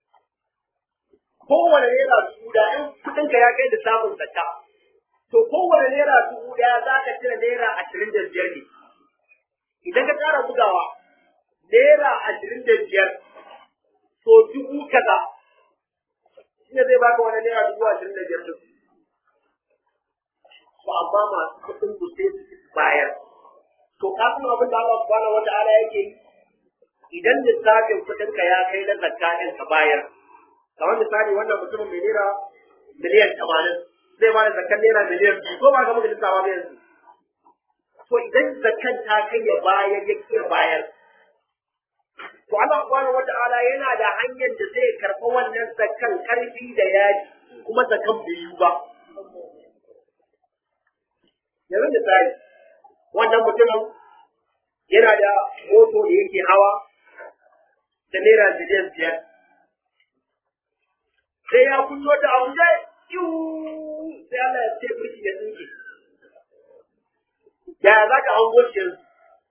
kowane naira dubu ɗaya in kuɗinka ya kai da samun zakka to kowane naira dubu ɗaya za ka cire naira ashirin da biyar ne idan ka ƙara bugawa naira ashirin da biyar to dubu kaza shi ne zai baka wani naira dubu ashirin da biyar ɗin to amma masu kuɗin ku sai su bayar to ka san abin da Allah subhanahu wata'ala yake yi idan lissafin kuɗin ka ya kai na zakka ɗin ka bayar kamar misali wannan mutumin mai naira miliyan tamanin zai ba da zakkan naira miliyan biyu ko ba ka muka lissafa ba yanzu to idan zakan ta kai ya bayar ya kiyar bayar to Allah subhanahu wata'ala yana da hanyar da zai karɓa wannan zakan karfi da yaji kuma zakan bai yi ba yanzu misali wannan mutumin yana da moto da yake hawa da naira miliyan biyar sai ya kunno ta abu sai sai Allah ya ce birki ya tsinke yaya za ka hango shi yanzu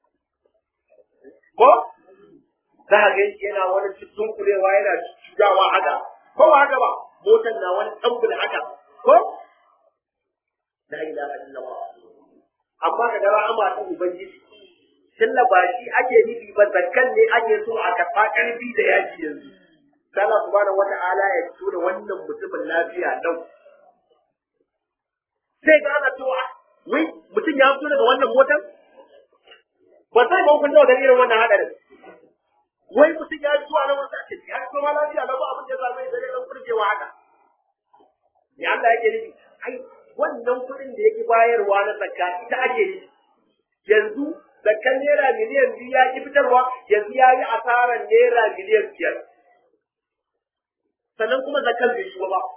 ko za ka ga shi yana wani cikin kulewa yana cudawa haka ko ba haka ba motar na wani tambul haka ko la ilaha illallah amma ka ga rahama ta ubangiji tunda ba shi ake nufi ba zakkan ne ake so a karɓa ƙarfi da yaji yanzu Allah subhanahu wata'ala ya fito da wannan mutumin lafiya lau sai ga ana cewa wai mutum ya fito daga wannan motar ba sai ba kun da irin wannan hadarin wai mutum ya fito a nan wata ce ya fito ma lafiya lau ba abin da ya same shi da dan kurjewa haka ya Allah yake nufi ai wannan kuɗin da yake bayarwa na zakka ita ake nufi yanzu zakkan naira miliyan biyu ya ki fitarwa yanzu ya yi asarar naira miliyan biyar sannan kuma zakkan bai shigo ba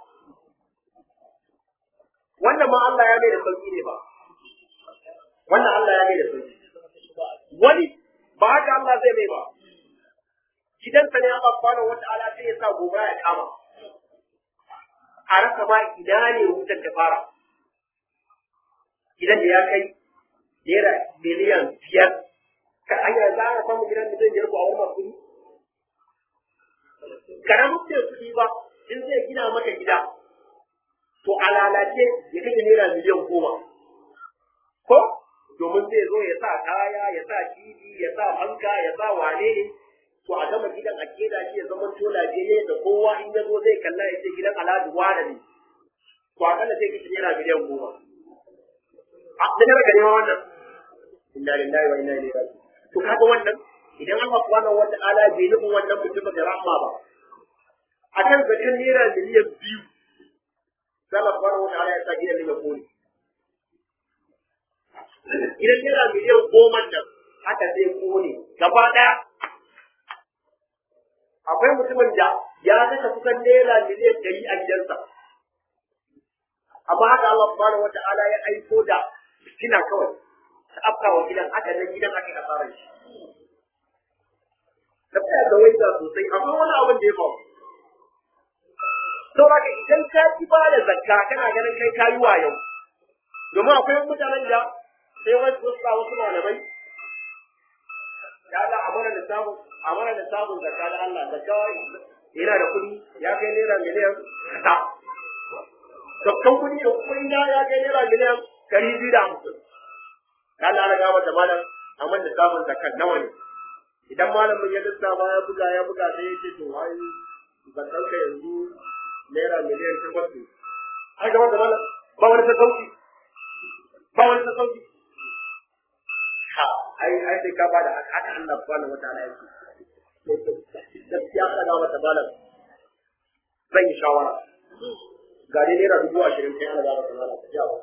wannan ma Allah ya mai da sauki ne ba wannan Allah ya mai da sauki wani ba haka Allah zai mai ba gidansa ne Allah subhanahu wata'ala sai ya sa gobara ya kama a rasa ma ina ne wutar da fara gidan da ya kai naira miliyan biyar ka anya za a samu gidan da zai biyar ko a wani kuɗi karamin ce kuɗi ba in zai gina maka gida to a lalace ya kashe naira miliyan goma ko domin zai zo ya sa kaya ya sa tv ya sa fanka ya sa wane ne to a gama gidan a keda shi ya zama to lafiyayye da kowa in ya zo zai kalla ya ce gidan alhaji wane ne to akalla zai kashe naira miliyan goma a da daga neman wannan inna lillahi wa inna ilaihi raji'un to kaga wannan idan Allah subhanahu wa ta'ala bai nufin wannan mutumin da rahma ba akan zakan naira miliyan biyu sai Allah subhanahu wa ta'ala ya sa gidan ya kone idan naira miliyan goma nan haka zai kone gaba ɗaya akwai mutumin da ya kashe kusan naira miliyan ɗari a gidansa amma haka Allah subhanahu wa ta'ala ya aiko da fitina kawai ta afka wa gidan haka nan gidan aka yi asarar shi da tsaya da wanda sosai akwai wani abin da ya faru saboda idan ka ci ba da zakka kana ganin kai kayi wa yau domin akwai mutanen da sai wasu wasu wasu malamai ya Allah a mana lissafin a mana lissafin zakka da Allah zakka yana da kuɗi ya kai naira miliyan kaza zakkan kuɗi da kuɗi na ya kai naira miliyan ɗari biyu da hamsin ka Allah na gama da malam a mana lissafin zakkan nawa ne idan malamin ya lissafa ya buga ya buga sai ya ce to ai zakkan ka yanzu naira miliyan takwas ne ai gaba da malam ba wani ta sauki ba wani ta sauki ha ai ai sai ka bada haka haka Allah subhanahu wataala yake gaskiya ana ga mata malam zan yi shawara ga dai naira dubu ashirin kai ana ga mata malam ka jawo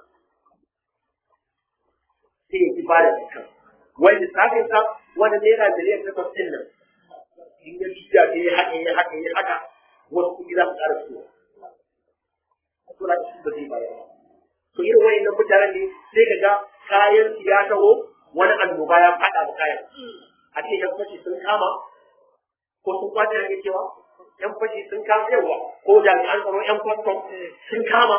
sai ya ki bada dukkan wai lissafin sa wani naira miliyan takwas din nan in ya juya sai ya haka ya haka ya haka wasu kuɗi za su ƙara fitowa to na shi ba zai bayar ba to irin wayannan mutanen ne sai ka ga kayan su ya taho wani annoba ya faɗa da kayan a ce yan fashi sun kama ko sun kwace ake cewa yan fashi sun kama yawa ko jami'an tsaro yan kwastom sun kama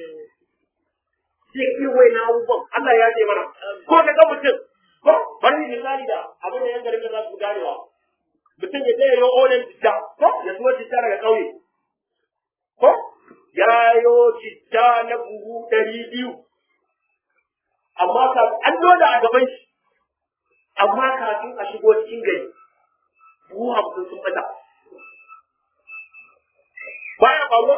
sai irin wayannan abubuwan Allah ya ce mana ko ka ga mutum ko bari misali da abin da yan garin da za su ganewa mutum ya tsaye yau olen citta ko ya zuwa citta daga ƙauye ko ya yo citta na buhu ɗari biyu amma ka an loda a gaban shi amma kafin a shigo cikin gari buhu hamsin sun fata baya faruwa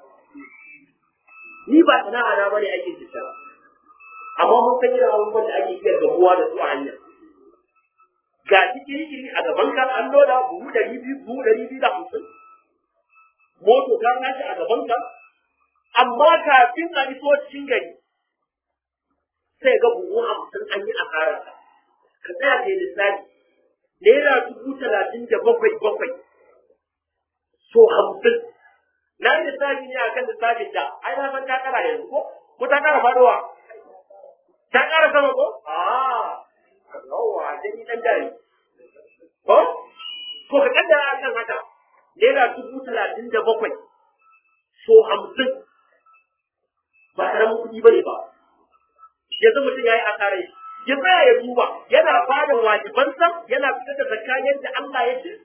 ni ba sana'a na bane aikin citta amma mun san irin abubuwan da ake iya gamuwa da su a hanya ga shi kiri a gaban ka an loda buhu ɗari biyu buhu ɗari biyu da hamsin moto ta tashi a gaban ka amma kafin a iso cikin gari sai ga buhu hamsin an yi asararsa ka tsaya kai lissafi naira dubu talatin da bakwai bakwai so hamsin na yi lissafi ne akan lissafin da ai na san ta kara yanzu ko ko ta kara fadowa ta kara sama ko a yawa da ni dan dare ko ko ka kaddara akan haka naira dubu talatin da bakwai so hamsin ba karamin kuɗi ba ne ba yanzu mutum ya yi asarai ya tsaya ya duba yana bada wajibansa yana fitar da zakka yadda Allah ya ce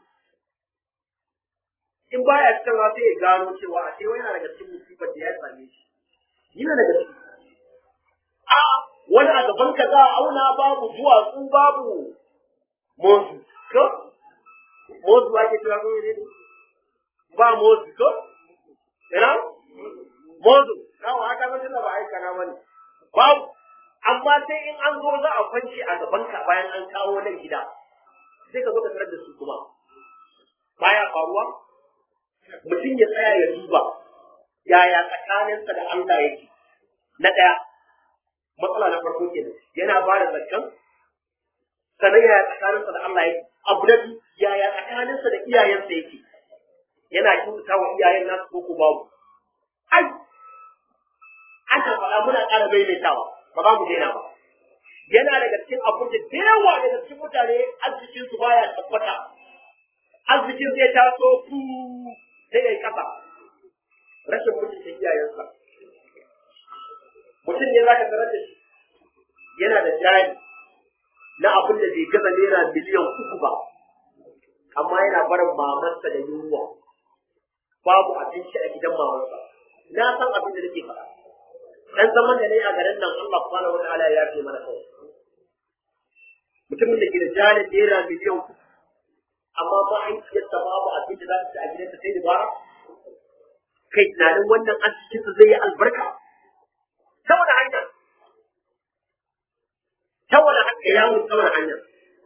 in baya fitarwa sai ya gano cewa a cewa yana daga cikin musibar da ya same shi yana daga ciki a wani a gaban ka za a auna babu duwatsu babu mozu ko mozu ake cewa ko ne ba mozu ko ina mozu kawo haka mutum da ba aika na bane babu amma sai in an zo za a kwanci a gaban ka bayan an kawo nan gida sai ka zo ka tarar da su kuma baya faruwa mutum ya tsaya ya duba yaya tsakaninsa da Allah yake na ɗaya matsala na farko kenan yana ba da zakkan sannan yaya tsakaninsa da Allah yake abu na biyu yaya tsakaninsa da iyayensa yake yana kyautata wa iyayen nasu ko ko babu ai ana faɗa muna ƙara maimaitawa ba za mu daina ba yana daga cikin abin da da yawa daga cikin mutane arzikin su baya tabbata arzikin zai taso fu sai ya yi kasa rashin mutunta iyayensa mutum ne za ka tarar da shi yana da jari na abin da bai gaza naira miliyan uku ba amma yana barin mamansa da yunwa babu abinci a gidan mamansa na san abin da nake faɗa dan zaman da ne a garin nan Allah subhanahu wataala ya fi mana kawai mutumin da ke da jalin naira miliyan uku amma ba an kiyasta babu abin da za ta ci a gidansa sai dabara kai tunanin wannan arzikinsa zai yi albarka ta wani hanya ta wani hanya ya mun ta wani hanya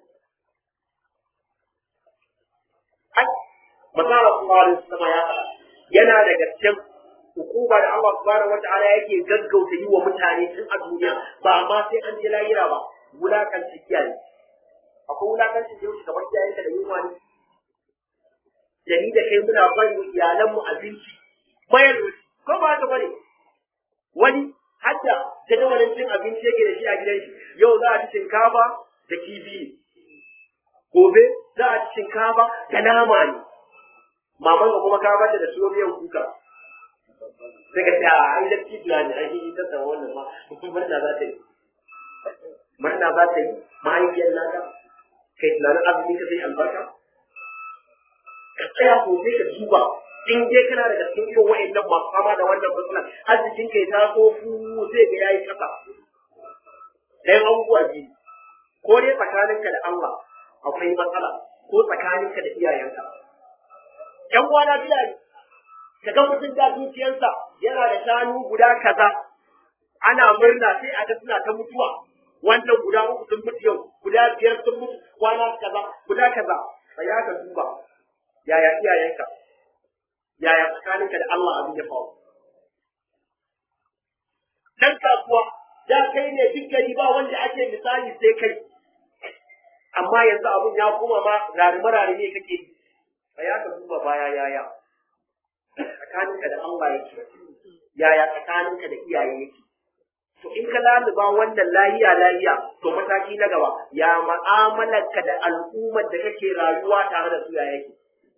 ai masala sallallahu alaihi wasallam ya faɗa yana daga cikin hukuma da Allah subhanahu wata'ala yake gaggauta yi wa mutane tun a duniya ba ma sai an je lahira ba wulakanci kiyaye akwai wulakanci da yau kamar iyayenka da yunwa ne da ni da kai muna bari wa iyalanmu abinci mayar ko ba haka bane wani hadda jadawalin cin abinci yake da shi a gidan shi yau za a ci shinkafa da kifi gobe za a ci shinkafa da nama ne maman ka kuma ka bata da suyo miyan kuka sai ka ce a ai da kibiya ne ai yi ta wannan ma murna za ta yi murna za ta yi mahaifiyar naka kai tunanin azumin ka zai albarka ka tsaya sosai ka duba in dai kana daga cikin irin wa'annan masu fama da wannan matsalar arzikin kai ta so fu zai ga yayi kasa ɗayan abubuwa biyu ko dai tsakaninka da Allah akwai matsala ko tsakaninka da iyayenka ƴan uwana bila ne ka ga mutum da dukiyarsa yana da shanu guda kaza ana murna sai a ga suna ta mutuwa wannan guda uku sun mutu yau guda biyar sun mutu kwana kaza guda kaza sai ya ka duba yaya iyayenka yaya tsakaninka da Allah abin ya faru dan kasuwa da kai ne duk gari ba wanda ake misali sai kai amma yanzu abun ya koma ma rarime rarime kake yi sai ka duba baya yaya tsakaninka da Allah yake yaya tsakaninka da iyaye yake to in ka laluba wannan lahiya lahiya to mataki na gaba ya ma'amalarka da al'ummar da kake rayuwa tare da su ya yake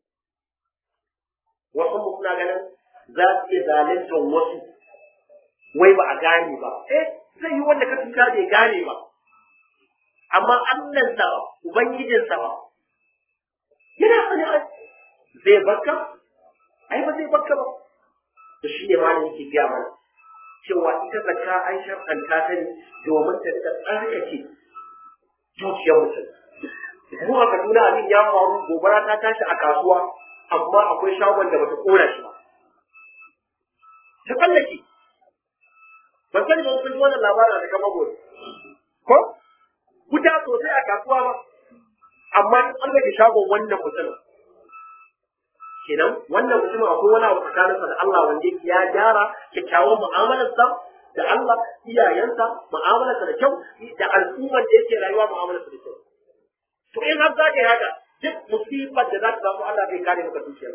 wasu mu suna ganin za su iya zaluntar wasu wai ba a gane ba eh zai yi wanda ka tuka bai gane ba amma Allahnsa ba ubangijinsa ba yana sani zai barka ai ba zai barka ba to shi ne malam yake gaya mana cewa ita zakka an shar'anta ta ne domin ta rika tsarkake zuciyar mutum mu a Kaduna abin ya faru gobara ta tashi a kasuwa amma akwai shagon da bata kora shi ba ta tsallake ban sani ba kun ji wannan labarin da kama gobe ko wuta sosai a kasuwa ba amma ta tsallake shagon wannan mutumin kenan wannan mutumin akwai wani abu tsakaninsa da Allah wanda ya gyara kyakkyawan mu'amalarsa da Allah iyayensa mu'amalarsa da kyau da al'ummar da yake rayuwa mu'amalarsa da kyau to in har za ka yi haka duk musibar da za ta samu Allah bai kare maka dukiyar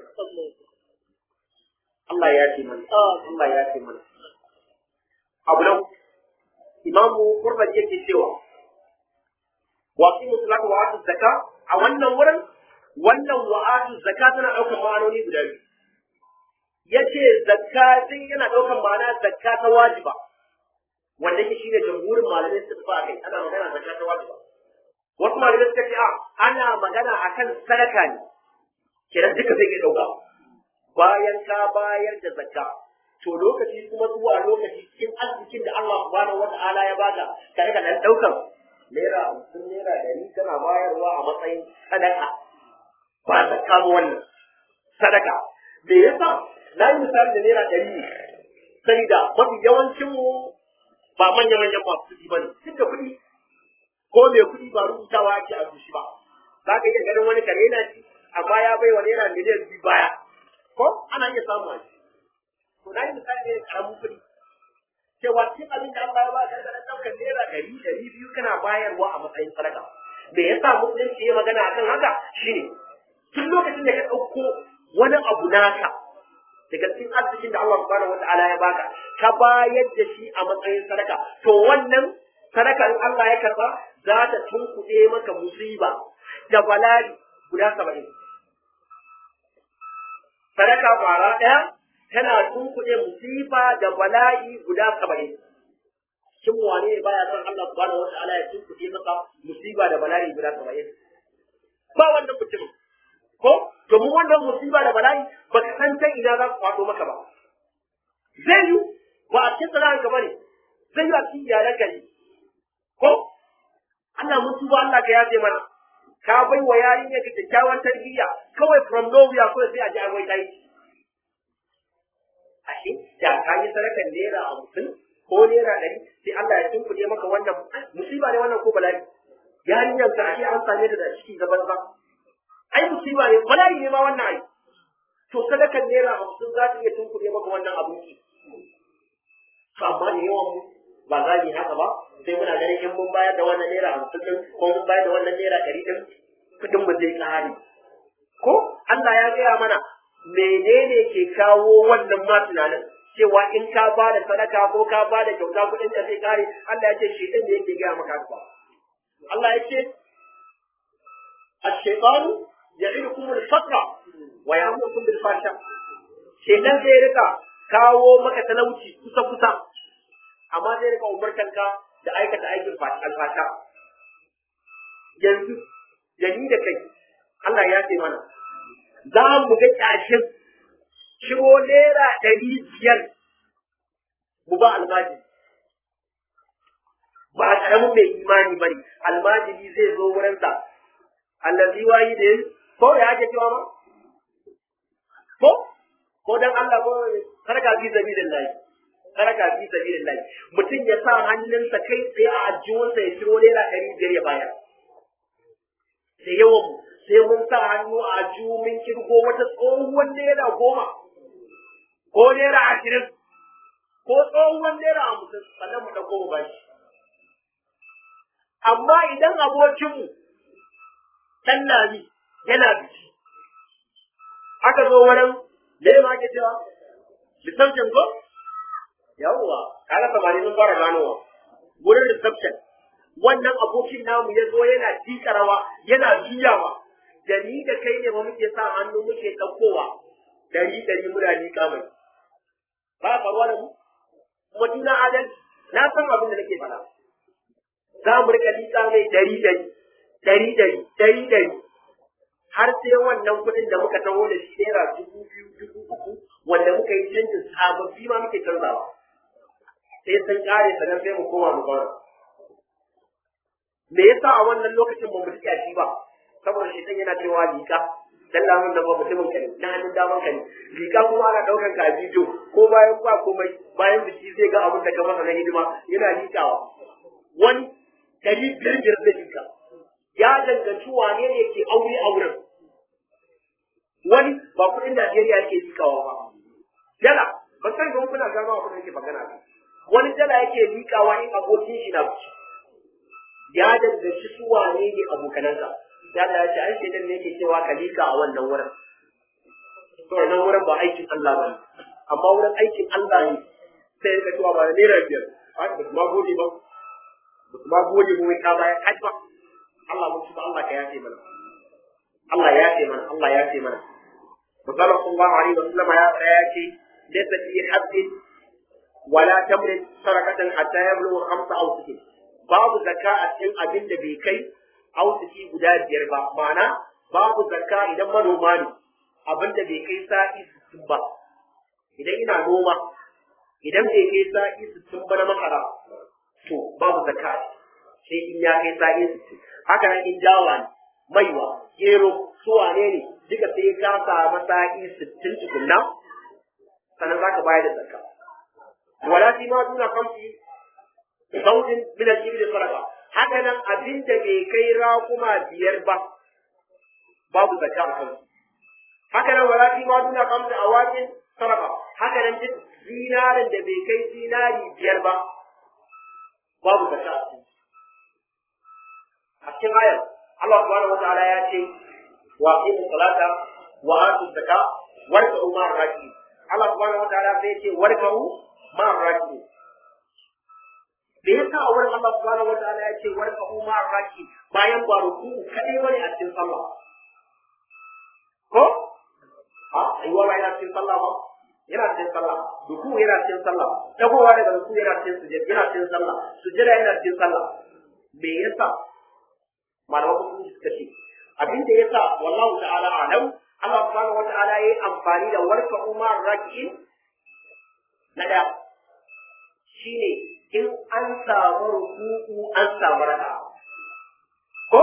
Allah ya ce mana Allah ya ce mana abu nan imamu kurban yake cewa wa qimu salata wa atu zakka a wannan wurin wannan wa atu zakka tana daukar ma'anoni guda biyu yace zakka din yana daukar ma'ana zakka ta wajiba wanda yake shine jamhurin malamai su tafi kai ana magana zakka ta wajiba wasu malamai suka ce a ana magana akan sadaka ne kiran duka zai iya dauka bayan ka bayar da zakka to lokaci kuma zuwa lokaci cikin arzikin da Allah subhanahu wata'ala ya baka ka rika dan daukan naira hamsin naira dari kana bayarwa a matsayin sadaka ba zakka ba wannan sadaka me yasa na yi misali da naira dari ne sai da mafi yawancin mu ba manya manyan masu kuɗi ba ne duk da kuɗi ko mai kuɗi ba rubutawa ake a zuci ba za ka iya ganin wani kare na ci amma ya bai wa naira miliyan biyu baya ko ana iya samu a to na yi misali ne karamin kuɗi cewa cikin abin da Allah ya ba ka da ɗaukar naira ɗari ɗari biyu kana bayarwa a matsayin sadaka me yasa musulunci ya magana akan haka shine tun lokacin da ka ɗauko wani abu naka daga cikin arzikin da Allah subhanahu wata'ala ya baka ka bayar da shi a matsayin sadaka to wannan sadaka in Allah ya karba za ta tunkuɗe maka musiba da bala'i guda saba'in sadaka kwara ɗaya tana tunkuɗe musiba da bala'i guda saba'in shin wane ne baya son Allah subhanahu wa ta'ala ya tunkuɗe maka musiba da bala'i guda saba'in ba wannan mutumin ko domin wannan musiba da bala'i ba ka san ta ina za su faɗo maka ba zai yi ba a cikin sana'ar ka bane zai yi a cikin iyalan ka ne ko Allah mun tuba Allah ka yafe mana ka bai wa yarinya ka kyakkyawan tarbiyya kawai from nowhere kawai sai a ji agwai ta yi ashe da ka yi sadakan naira hamsin ko naira ɗari sai Allah ya tunkuɗe maka wannan musiba ne wannan ko bala'i yarinyar ta ashe an same ta da ciki gaban ba ai musiba ne bala'i ne ma wannan ai to sadakan naira hamsin za ta iya tunkuɗe maka wannan abinci to amma da yawan mu ba za mu yi haka ba sai muna ganin in mun bayar da wannan naira hamsin din ko mun bayar da wannan naira ɗari din kuɗin mu zai ƙare ko Allah ya gaya mana menene ke kawo wannan ma tunanin cewa in ka ba da sadaka ko ka ba da kyauta kuɗin da zai ƙare Allah ya ce shi ɗin da yake gaya maka haka Allah ya ce الشيطان يعدكم الفقر ويأمركم بالفحشاء shedan zai rika kawo maka talauci kusa kusa amma zai rika umartan ka da aikata aikin alfasha yanzu da ni da kai Allah ya ce mana za mu ga kyashin shiro naira ɗari biyar mu ba almajiri ba karamin mai imani bane almajiri zai zo wurinsa allazi wayi da ko ya ake cewa ma ko ko dan Allah ko sarka fi sabilillah sarka fi sabilillah mutum ya sa hannunsa kai tsaye a ajiyunsa ya ciro naira ɗari biyar ya bayar da yawan sai mun sa hannu a ajiyu mun kirgo wata tsohuwar naira goma ko naira ashirin ko tsohuwar naira hamsin sannan mu ɗauko mu bashi amma idan abokinmu ɗan lami yana biki aka zo wurin me ma ke cewa reception ko yawwa kaga samari sun fara ganowa wurin reception wannan abokin namu ya zo yana jika rawa yana juyawa da ni da kai ne ma muke sa hannu muke ɗaukowa dari dari muna liƙa mai ba faruwa da mu kuma duna adalci na san abin da nake faɗa za mu rika liƙa mai dari dari dari dari dari dari har sai wannan kuɗin da muka taho da shi naira dubu biyu dubu uku wanda muka yi canjin sababbi ma muke canzawa sai sun ƙare sannan sai mu koma mu zauna me yasa a wannan lokacin ba mu rike shi ba saboda shi yana cewa lika dan lamun da ba mutumin ka ne na hannun daman ka ne lika kuma ana daukan ka a bidiyo ko bayan ba komai bayan biki zai ga abin da ka masa na hidima yana likawa wani dari biyar biyar da lika ya danganci wane ne ke aure auren wani ba kudin Najeriya yake likawa ba yana ban san ga kuna gano abin da yake magana ba wani dala yake liƙawa in abokin shi na biki ya danganci su wane ne abokananka ya da ya ce ai shedan ne yake cewa ka liƙa a wannan wurin to wannan wurin ba aikin Allah ba ne amma wurin aikin Allah ne sai ka cewa ba da naira biyar ba ba ma gode ba ba ma gode mu mai ka baya kai ba Allah mun tuba Allah ka yafe mana Allah ya yafe mana Allah ya yafe mana Musallar sallallahu alaihi wa sallam ya tsaya ya ce laysa fi haddin wala tamrin sarakatan hatta yablugha khamsa aw sittin babu zakka a cikin abin da bai kai ausuki guda biyar ba ma'ana babu zakka idan manoma ne abin da bai kai sa'i sittin ba idan ina noma idan bai kai sa'i sittin ba na makara to babu zakka sai in ya kai sa'i sittin haka nan in dawa ne maiwa gero su wane ne duka sai ka samu sa'i sittin tukunna sannan za ka bayar da zakka wala fi ma duna kamsi zaujin min al-ibil sadaqa haka nan abin da bai kai raƙuma biyar ba babu zakka a kansu haka nan wala fi ma duna kamsi awakin sadaqa haka nan duk zinarin da bai kai zinari biyar ba babu zakka a cikin a cikin ayar Allah subhanahu wa ta'ala ya ce wa aqimu salata wa atu zakka warka'u ma raki Allah subhanahu wa ta'ala sai ya ce warka'u ma raki da yasa a wurin Allah subhanahu wa ta'ala ya ce warka'u ma raki bayan ba ruku kadai bane a cikin sallah ko a aiwa ba yana cikin sallah ba yana cikin sallah ruku yana cikin sallah dagowa daga ruku yana cikin sujud yana cikin sallah sujud yana cikin sallah me yasa malaman musulunci suka ce abin da yasa wallahu ta'ala alam Allah subhanahu wata'ala yayi amfani da warka umar raki'in na da shine in an samu ruku'u an samu raka ko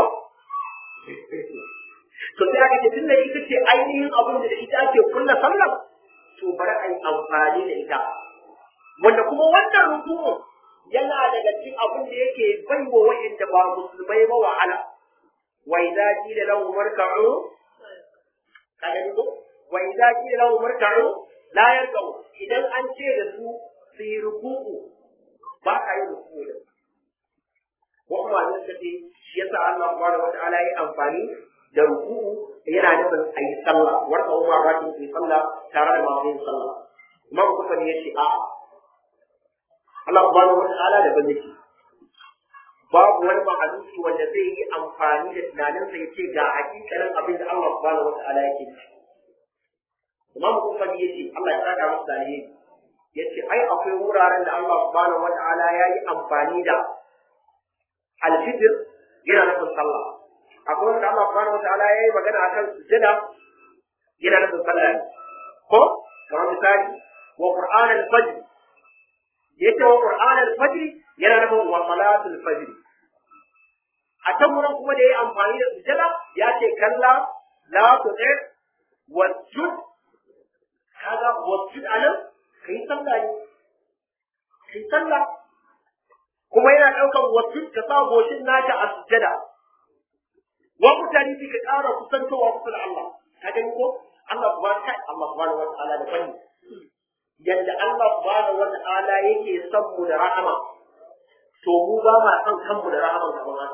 to sai aka ce tunda ita ce ainihin abin da ita ake kulla sallar to bari a yi amfani da ita wanda kuma wannan ruku'u yana daga cikin abin da yake baiwa wa'inda ba musulmai ba wahala wa idza qila lahum irka'u kaga ni ko wa idza qila lahum irka'u la yarka'u idan an ce da su su yi ruku'u ba ka yi ruku'u da wa kuma ne suka ce shi yasa Allah subhanahu wata'ala ya amfani da ruku'u yana nufin a yi sallah warka umar rakin su yi sallah tare da masu yin sallah imam kuma ne ya ce a'a Allah subhanahu wata'ala da ban yake babu wani mahaluki wanda zai yi amfani da tunaninsa ya ce ga hakikalin abin da Allah subhanahu wa ta'ala yake ci. Imam Kufani ya ce Allah ya saka masa dalili ya ce ai akwai wuraren da Allah subhanahu wa ta'ala ya yi amfani da alfitr yana nufin sallah. Akwai wanda Allah subhanahu wa ta'ala ya yi magana akan sujada yana nufin sallah ne. Ko kamar misali wa Qur'an al-Fajr yace wa Qur'an al-Fajr yana nufin wa salatul fajr a can wurin kuma da ya amfani da sujada ya ce kalla la tu'ir wasjud kaga wasjud anan kai sallah ne kai sallah kuma yana daukan wasjud ka sa goshin naka a sujada wa mutane ka ƙara kusantowa kusa da Allah ka gani ko Allah subhanahu wa Allah subhanahu wa ta'ala da fanni yadda Allah subhanahu wa ta'ala yake son mu da rahama to mu ba ma son kanmu da rahaman kamar haka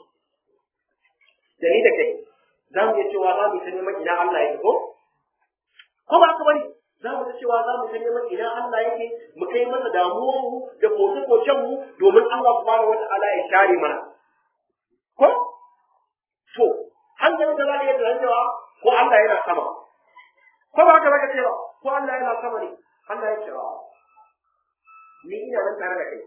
da ni da kai za mu iya cewa za mu ta neman ina Allah yake ko ko ba ka bari za mu ta cewa za mu ta neman ina Allah yake mu kai masa damuwar mu da koke koken mu domin Allah subhanahu wata'ala ya share mana ko to hankalin da za ka yi tunanin cewa ko Allah yana sama ko ba ka baka cewa ko Allah yana sama ne Allah ya ce ni ina nan tare da kai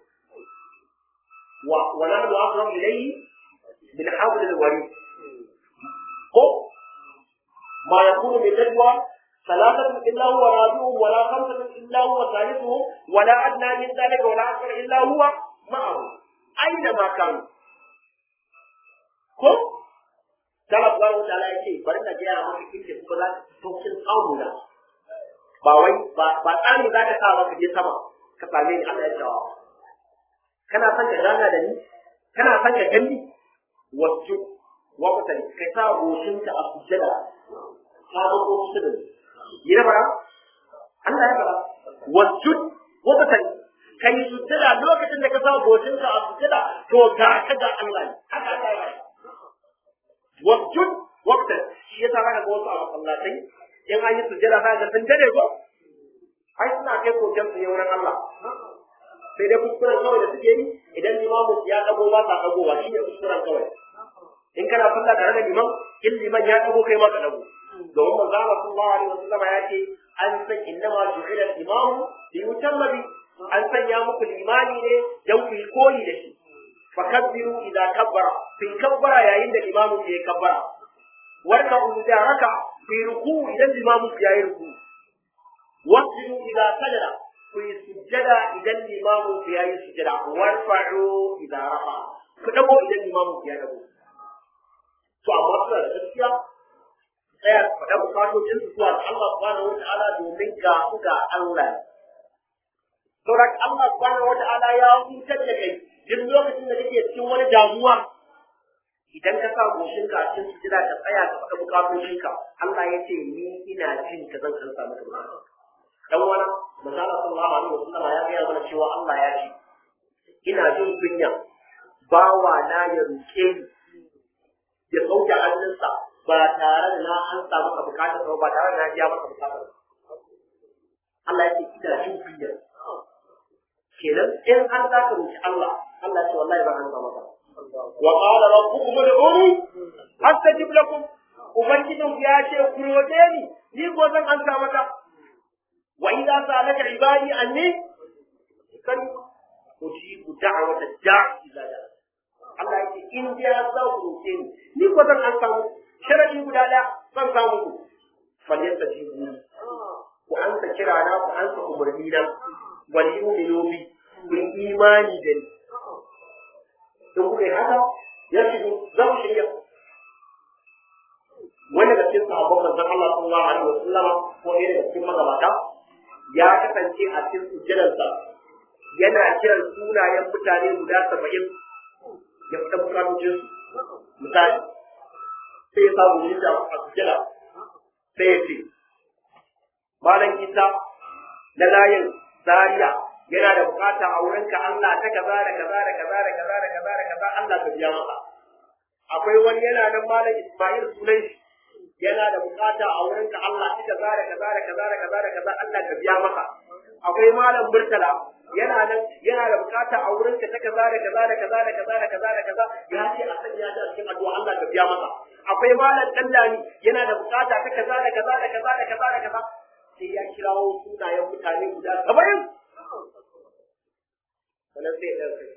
ونحن أقرب إليه من حبل الوريد قم ما يكون من نجوى ثلاثة إلا هو رابعهم ولا خمسة إلا هو ثالثهم ولا أدنى من ذلك ولا أكثر إلا هو معهم أينما كانوا قم Allah subhanahu wa ta'ala yake bari na gaya maka inda kuma za ka saukin samu na ba wai ba ba tsani za ka sa maka je sama ka same ni Allah ya ce kana son ka gana da ni kana son ka gani wasu wa mutane kai sa goshinka a sujjada ka zo ko kusa da ni yi na fara Allah ya fara wasu wa mutane kai sujjada lokacin da ka sa gocinka a sujjada to ga ka ga Allah ne haka Allah ya wasjud waqta shi yasa zaka ga wasu a masallatai in an yi sujjada za ka sun dade ko ai suna kai koken su ne wurin Allah sai dai kuskuren kawai da suke yi idan limamu ya dago ba sa dagowa shi ne kuskuren kawai in kana sallah tare da liman in liman ya dago kai ma ka dago domin manzo Allah sallallahu alaihi wasallam ya ce an san innama ju'ila al-imamu li yutamma bi an sanya muku limani ne dan ku yi koyi da shi fakabbiru idza kabbara fi kabbara yayin da imamu ya kabbara warka idza raka fi ruku idan imamu ya yi ruku wasjudu idza sajada ku yi sujjada idan limamu ya yi sujjada warfa'u idza rafa ku dago idan limamu ya dago to amma suna da gaskiya tsaya su faɗa bukatocin su zuwa ga Allah subhanahu wa ta'ala domin ga su ga Allah saboda Allah subhanahu wa ta'ala ya hutar da kai duk lokacin da kake cikin wani damuwa idan ka sa goshinka a cikin sujjada ka tsaya ka faɗa bukatocinka Allah ya ce ni ina jin ka zan kansa maka bukatun dan wani misali sallallahu alaihi wasallam ya gaya mana cewa Allah ya ce ina jin kunya bawa na ya roke ni ya sauke hannunsa ba tare da na an samu ka bukatar ba tare da na biya maka bukatar Allah ya ce ina jin kunya kenan in an za ka roki Allah Allah ya ce wallahi ba an samu ka wa qala rabbukum ud'uni astajib lakum ubangijin ya ce ku roke ni ni ko zan an samu ka wa idza sa'alaka ibadi anni kan ujibu da'wata da'i ila da'a Allah ya ce in dai har za ku roke ni ni ko zan an samu sharadi guda ɗaya zan samu ku falyanta jibu ku an sa kira na ku an sa umarni na wal yu'minu bi ku yi imani da ni in kuka yi haka ya shigo za ku shirya wani da cikin sahabban manzon Allah sallallahu alaihi wasallam ko ɗaya daga cikin magabata ya kasance a cikin sujjadarsa yana kiran sunayen mutane guda saba'in ya fita bukatocin misali sai ya samu yadda a sujjada sai ya ce malam isa na layin zaria yana da bukata a wurinka Allah ta kaza da kaza da kaza da kaza da kaza da kaza Allah ka biya masa akwai wani yana nan malam Ismail sunan shi yana da bukata a wurinka Allah ta kaza da kaza da kaza da kaza da kaza Allah ka biya masa akwai malam Murtala yana nan yana da bukata a wurinka ta kaza da kaza da kaza da kaza da kaza da kaza ya ce a sanya ta cikin addu'a Allah ka biya masa akwai malam Dallani yana da bukata ta kaza da kaza da kaza da kaza da kaza sai ya kirawo sunayen mutane guda saba'in sannan sai ya ɗauke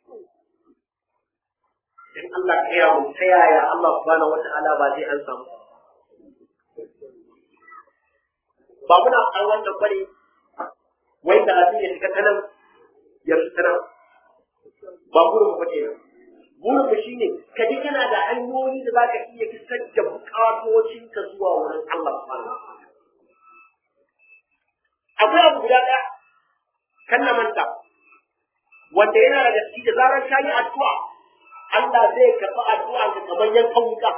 in Allah ka yaya mun ta yaya Allah subhanahu wata'ala ba zai an samu ba muna an wannan bane wai da abin ya shiga tanan ya fita nan ba burin mu bace nan burin mu shine ka ji kana da hanyoyi da zaka iya fitar da bukatocin ka zuwa wurin Allah subhanahu akwai abu guda ɗaya kan na manta wanda yana da gaske da zarar ka yi addu'a Allah zai karɓi addu'a ka kamar yankan wuka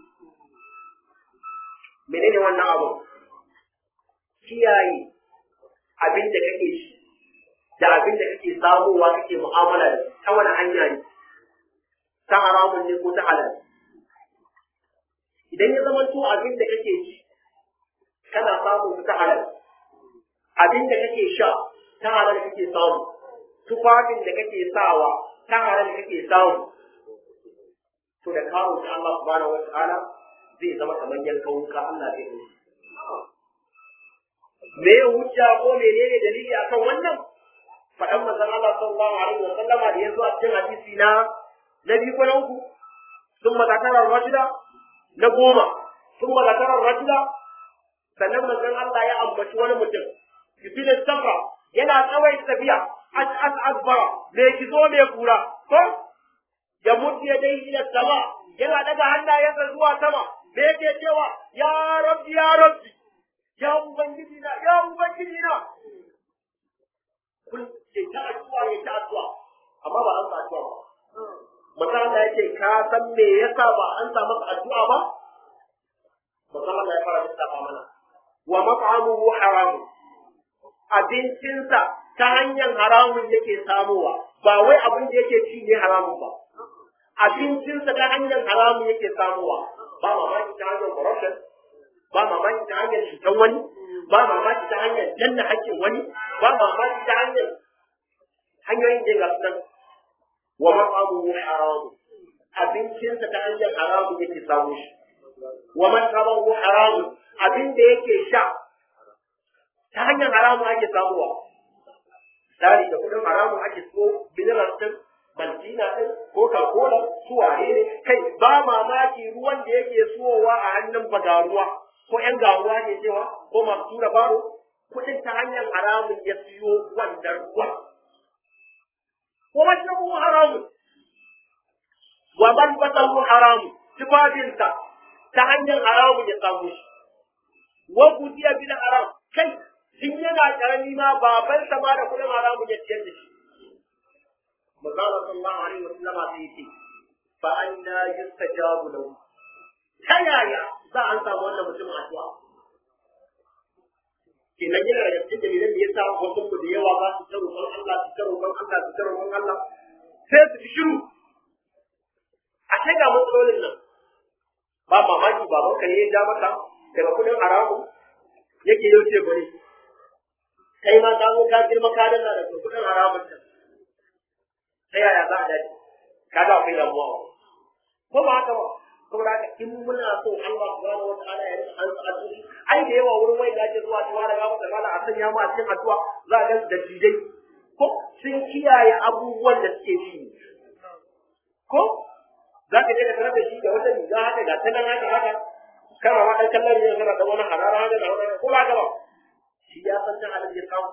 menene wannan abu kiyaye abin da kake shi da abin da kake samowa kake mu'amala da ta wani hanya ne ta haramun ne ko ta halal idan ya zama to abin da kake shi kana samun ta halal abin da kake sha ta halal kake samu tufafin da kake sawa ta halal kake samu to da kawo ta Allah subhanahu wa ta'ala zai zama kamar yankan wuka Allah zai yi me ya hujja ko menene dalili akan wannan faɗan manzon Allah sallallahu alaihi wa sallama da yazo a cikin hadisi na na biyu ko na uku ثم ذكر الرجل na goma ثم ذكر الرجل sannan manzon Allah ya ambaci wani mutum ibn safra yana tsawai tafiya as as asbara me kizo me kura ko ya mutu ya dai ila sama yana daga hannayensa zuwa sama me yake cewa ya rabbi ya rabbi ya ubangiji na ya ubangiji na kun ce ta addu'a ya ta addu'a amma ba an sa addu'a ba Mata Allah ya ce ka san me yasa ba an sa masa addu'a ba Mata Allah ya fara lissafa mana wa mat'amuhu haram abincinsa ta hanyar haramun yake samowa ba wai abin da yake ci ne haramun ba abincinsa ta hanyar haramun yake samowa ba mamaki ta hanyar corruption ba mamaki ta hanyar cutar wani ba mamaki ta hanyar danna haƙƙin wani ba mamaki ta hanyar hanyoyin da ga sunan wa mat'amuhu haramun abincinsa ta hanyar haramun yake samu shi wa mashrabahu haramun abin da yake sha ta hanyar haramun ake samuwa tsari da kudin haramun ake so mineral din maltina din coca cola su waye ne kai ba mamaki ruwan da yake suwowa a hannun bagaruwa ko yan garuwa ke cewa ko masu tura baro kudin ta hanyar haramun ya siyo wannan ruwan ko mashrabahu haramun wa man basahu haramun tufafinsa ta hanyar haramun ya samu shi wa gudiya bil haram kai tun yana karami ma babansa ma da kudin haramun ya ciyar da shi manzala sallallahu alaihi wa sallama sai yace fa anna yustajabu lahu ta yaya za an samu wannan mutumin addu'a kenan yana da cikin dalilan da yasa wasu mu da yawa ba su ta roƙon Allah su ta roƙon Allah su ta roƙon Allah sai su fi shiru a kai ga matsalolin nan ba mamaki babanka ne ya ja maka daga kudin haramun yake yau ce bane kai ma ka zo ka girma ka danna da kudin haramun ta ta yaya za a dace ka ga akwai damuwa ko ba haka ba saboda haka in muna so Allah subhanahu wataala ya rika an addu'i ai da yawa wurin wai da ake zuwa cewa daga maka mala a sanya mu a cikin addu'a za ga da dijai ko sun kiyaye abubuwan da suke ci ko za ka je ka tarar da shi da wata riga haka ga ta nan haka haka kana ma dan kallon ne kana da wani harara haka da wani ko ba ka ba shi ya san ta halin ya samu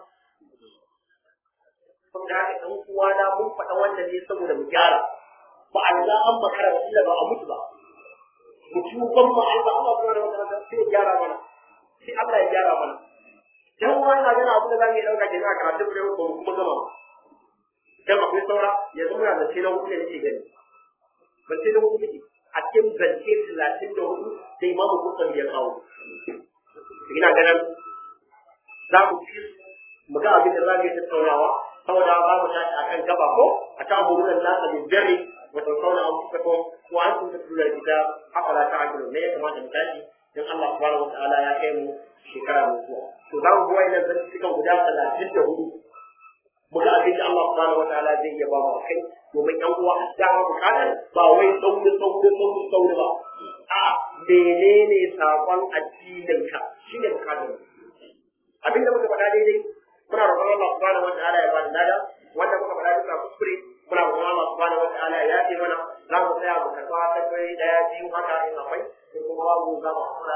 saboda haka ɗan uwa na mun faɗa wannan ne saboda mu gyara ba a riga an makara ba illa ba a mutu ba mu tuban mu Allah Allah subhanahu wa ta'ala sai ya gyara mana sai Allah ya gyara mana dan uwa ina gana abu da zamu yi dauka kenan a karatu da ba mu kuma gama ba dan akwai saura yanzu muna da sai na hudu ne nake gani ban sai na hudu nake a cikin zance talatin da hudu da imamu kusan ya kawo ina ganin za mu fi mu ga abin da za mu yi tattaunawa saboda za mu tashi akan gaba ko a ta abubuwan nasa da dare wa tattauna an fuka ko ko an tunta tunar gida haka la ta ajiru ne ya kamata mu tashi don Allah subhanahu wa ta'ala ya kai mu shekara mai zuwa to za mu bi wa'annan zantukan guda talatin da hudu mu ga abin da Allah subhanahu wa ta'ala zai iya ba mu kai domin yan uwa a dama bukatar ba wai sauri sauri sauri sauri ba a menene sakon addinin ka shine bukatar abinda muka faɗa daidai muna roƙon Allah subhanahu wa ta'ala ya bada lada wanda muka faɗa duka kuskure muna roƙon Allah subhanahu wa ta'ala ya yafe mana za mu tsaya mu karɓa tambayoyi daya biyu haka in akwai sai kuma babu za mu kula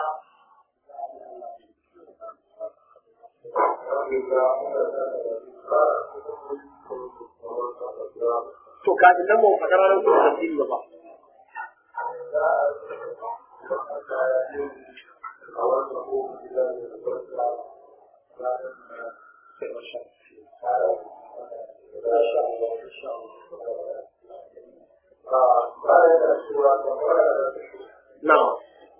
to kafin nan mu faɗa ranar kuma tafsiri ba Na'am.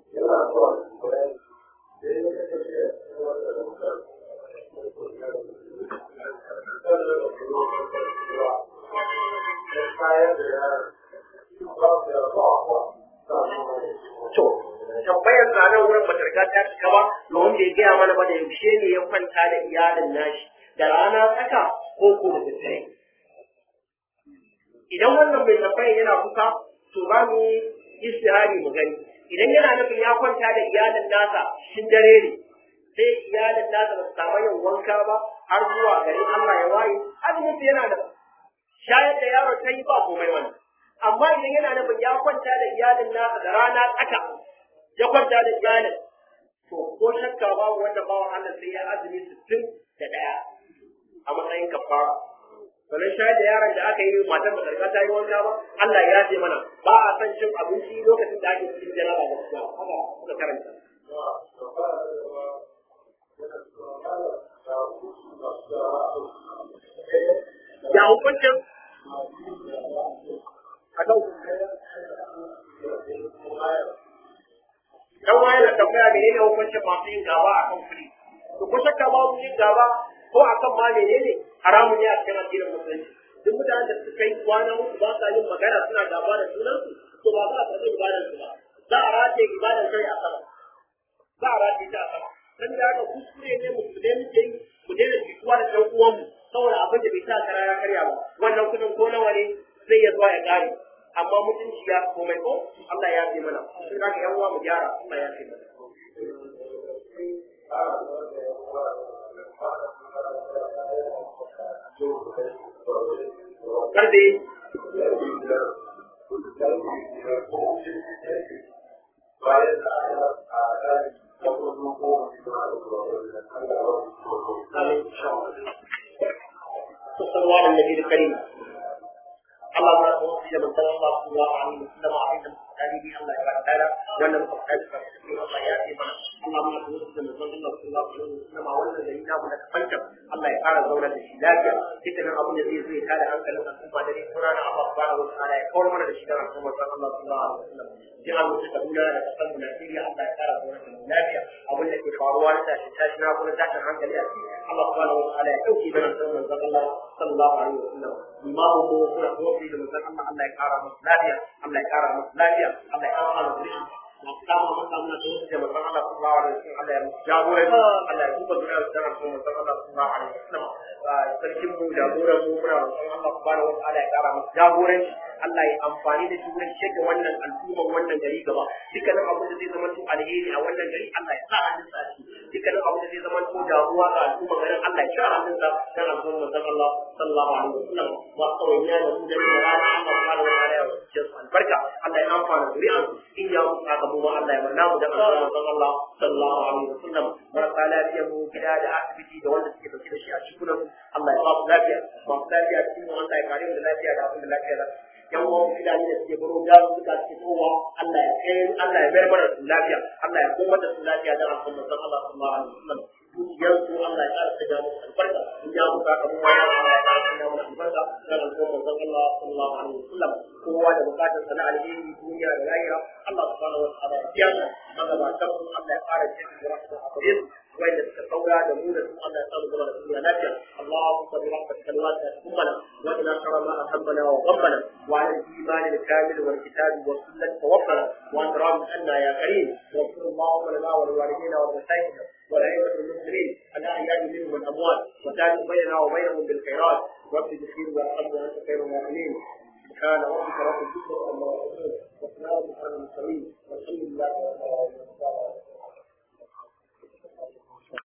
To, tambayar na nan wurin bata riga ta cika ba, domin bai gaya mana ba da yaushe ne ya kwanta da iyalin nashi, da rana tsaka ko ko da daddare. Idan wannan mai tambayar yana kusa, to za mu yi istihari mu gani. Idan yana nufin ya kwanta da iyalin nasa shin dare ne, sai iyalin nasa ba su samu yin wanka ba har zuwa garin Allah ya waye, azumin yana da shayar da yaro ta yi ba komai wannan. amma idan yana nufin ya kwanta da iyalin nasa da rana tsaka ya kwanta da iyalin to ko shakka babu wanda bawan Allah sai ya azumi sittin da ɗaya a matsayin kafara sannan shayar da yaron da aka yi matar ba karka ta yi wanka ba Allah ya ce mana ba a san cin abinci lokacin da ake cikin jaraba da suka haka suka karanta ya hukuncin akan dan waye da tambaya ne ne hukuncin masu yin gaba a kan kuɗi to ko shakka ba mu yin gaba ko akan ma menene haramun ne a cikin addinin musulunci duk mutanen da suka yi kwana uku ba sa yin magana suna gaba da sunansu to ba za a karɓi ibadar su ba za a rataye ibadar kai a sama za a rataye ta a sama dan da haka kuskure ne musulmai muke yi mu daina jituwa da ɗan uwanmu saboda abin da bai sa kara ya karya ba wannan kudin ko nawa ne zai ya zuwa ya kare amma mutunci ya komai ko Allah ya fi mana sai da yan uwa mu gyara Allah ya fi mana karbe bayan da a ɗari da kuma ko صلى الله على النبي الكريم اللهم لا توفي من صلى الله صلى الله عليه وسلم عليه المستقيم الله يبارك تعالى وانا مقصد الله ياتي معنا اللهم لا توفي من صلى الله صلى الله عليه وسلم وانا الذين امنوا لك فانكم الله يقال زونا الشلاكة ذكر ابو الذي زي هذا انك لو تكون بعد ذلك قرانا الله سبحانه وتعالى يقول من الشجاع صلى الله صلى الله عليه وسلم جعل مستقبلنا لتقبل نفسي الله يقال زونا الشلاكة ابو الذي فاروا لك شاشنا ابو الذي عنك لأتي الله سبحانه وتعالى يحوكي بنا صلى الله صلى الله عليه وسلم imamu mu kuna kofi da musan Allah Allah ya kara masa lafiya Allah ya kara masa lafiya Allah ya kara masa rishi na kama masa muna da wasu da musan Allah sallallahu alaihi wasallam Allah ya musu jagoranci Allah ya duba duniya da tsaron kuma musan Allah sallallahu alaihi wasallam sarkin mu jagoran mu muna roƙon Allah subhanahu wa ta'ala ya kara masa jagoranci Allah ya amfani da shi wurin shege wannan al'umman wannan gari gaba dukkanin abin da zai zama to alheri a wannan gari Allah ya sa hannun sa shi dukkanin abin da zai zama to damuwa ga al'umman garin Allah ya sa hannun sa dan al'umman manzon Allah sallallahu alaihi wasallam wa kawaiya da mu da rana Allah subhanahu wa ta'ala ya wuce su albarka Allah ya amfana zuri'an in ya mutu aka mu Allah ya manna mu da manzon Allah sallallahu alaihi wasallam marasa lafiya mu gida da asibiti da wanda suke dauke da shi a cikin Allah ya ba su lafiya masu lafiya cikin Allah ya kare mu da lafiya da abin da lafiya da yan uwan fulani da suke baro da suka ce kowa Allah ya kai Allah ya mayar mana su lafiya Allah ya koma da su lafiya da al'umma san Allah sallallahu alaihi wasallam dukiyar su Allah ya ƙara sanya musu albarka in ya muka ka mu wani Allah ya ƙara sanya musu albarka da al'umma san Allah sallallahu alaihi wasallam kowa da bukatar sana alheri duniya da lahira Allah subhanahu wa ta'ala ya biya magabatan su Allah ya ƙara jin da rahmatu a gare su wanda suka saura da mu da su Allah ya samu zama da duniya lafiya Allahumma salli ala salawati ummana wa ila shara ma ahabbana wa ghabbana wa ala al-iman al-kamil wal kitab wa sunnah tawaffana wa antram anna ya karim wa sallallahu lana wa liwalidina wa masayidina والأئمة المسلمين الأحياء منهم والأموات وتابع بيننا وبينهم بالخيرات رب اغفر وارحم وأنت خير الراحمين سبحان ربك رب العزة عما يصفون وسلام على المرسلين والحمد لله رب العالمين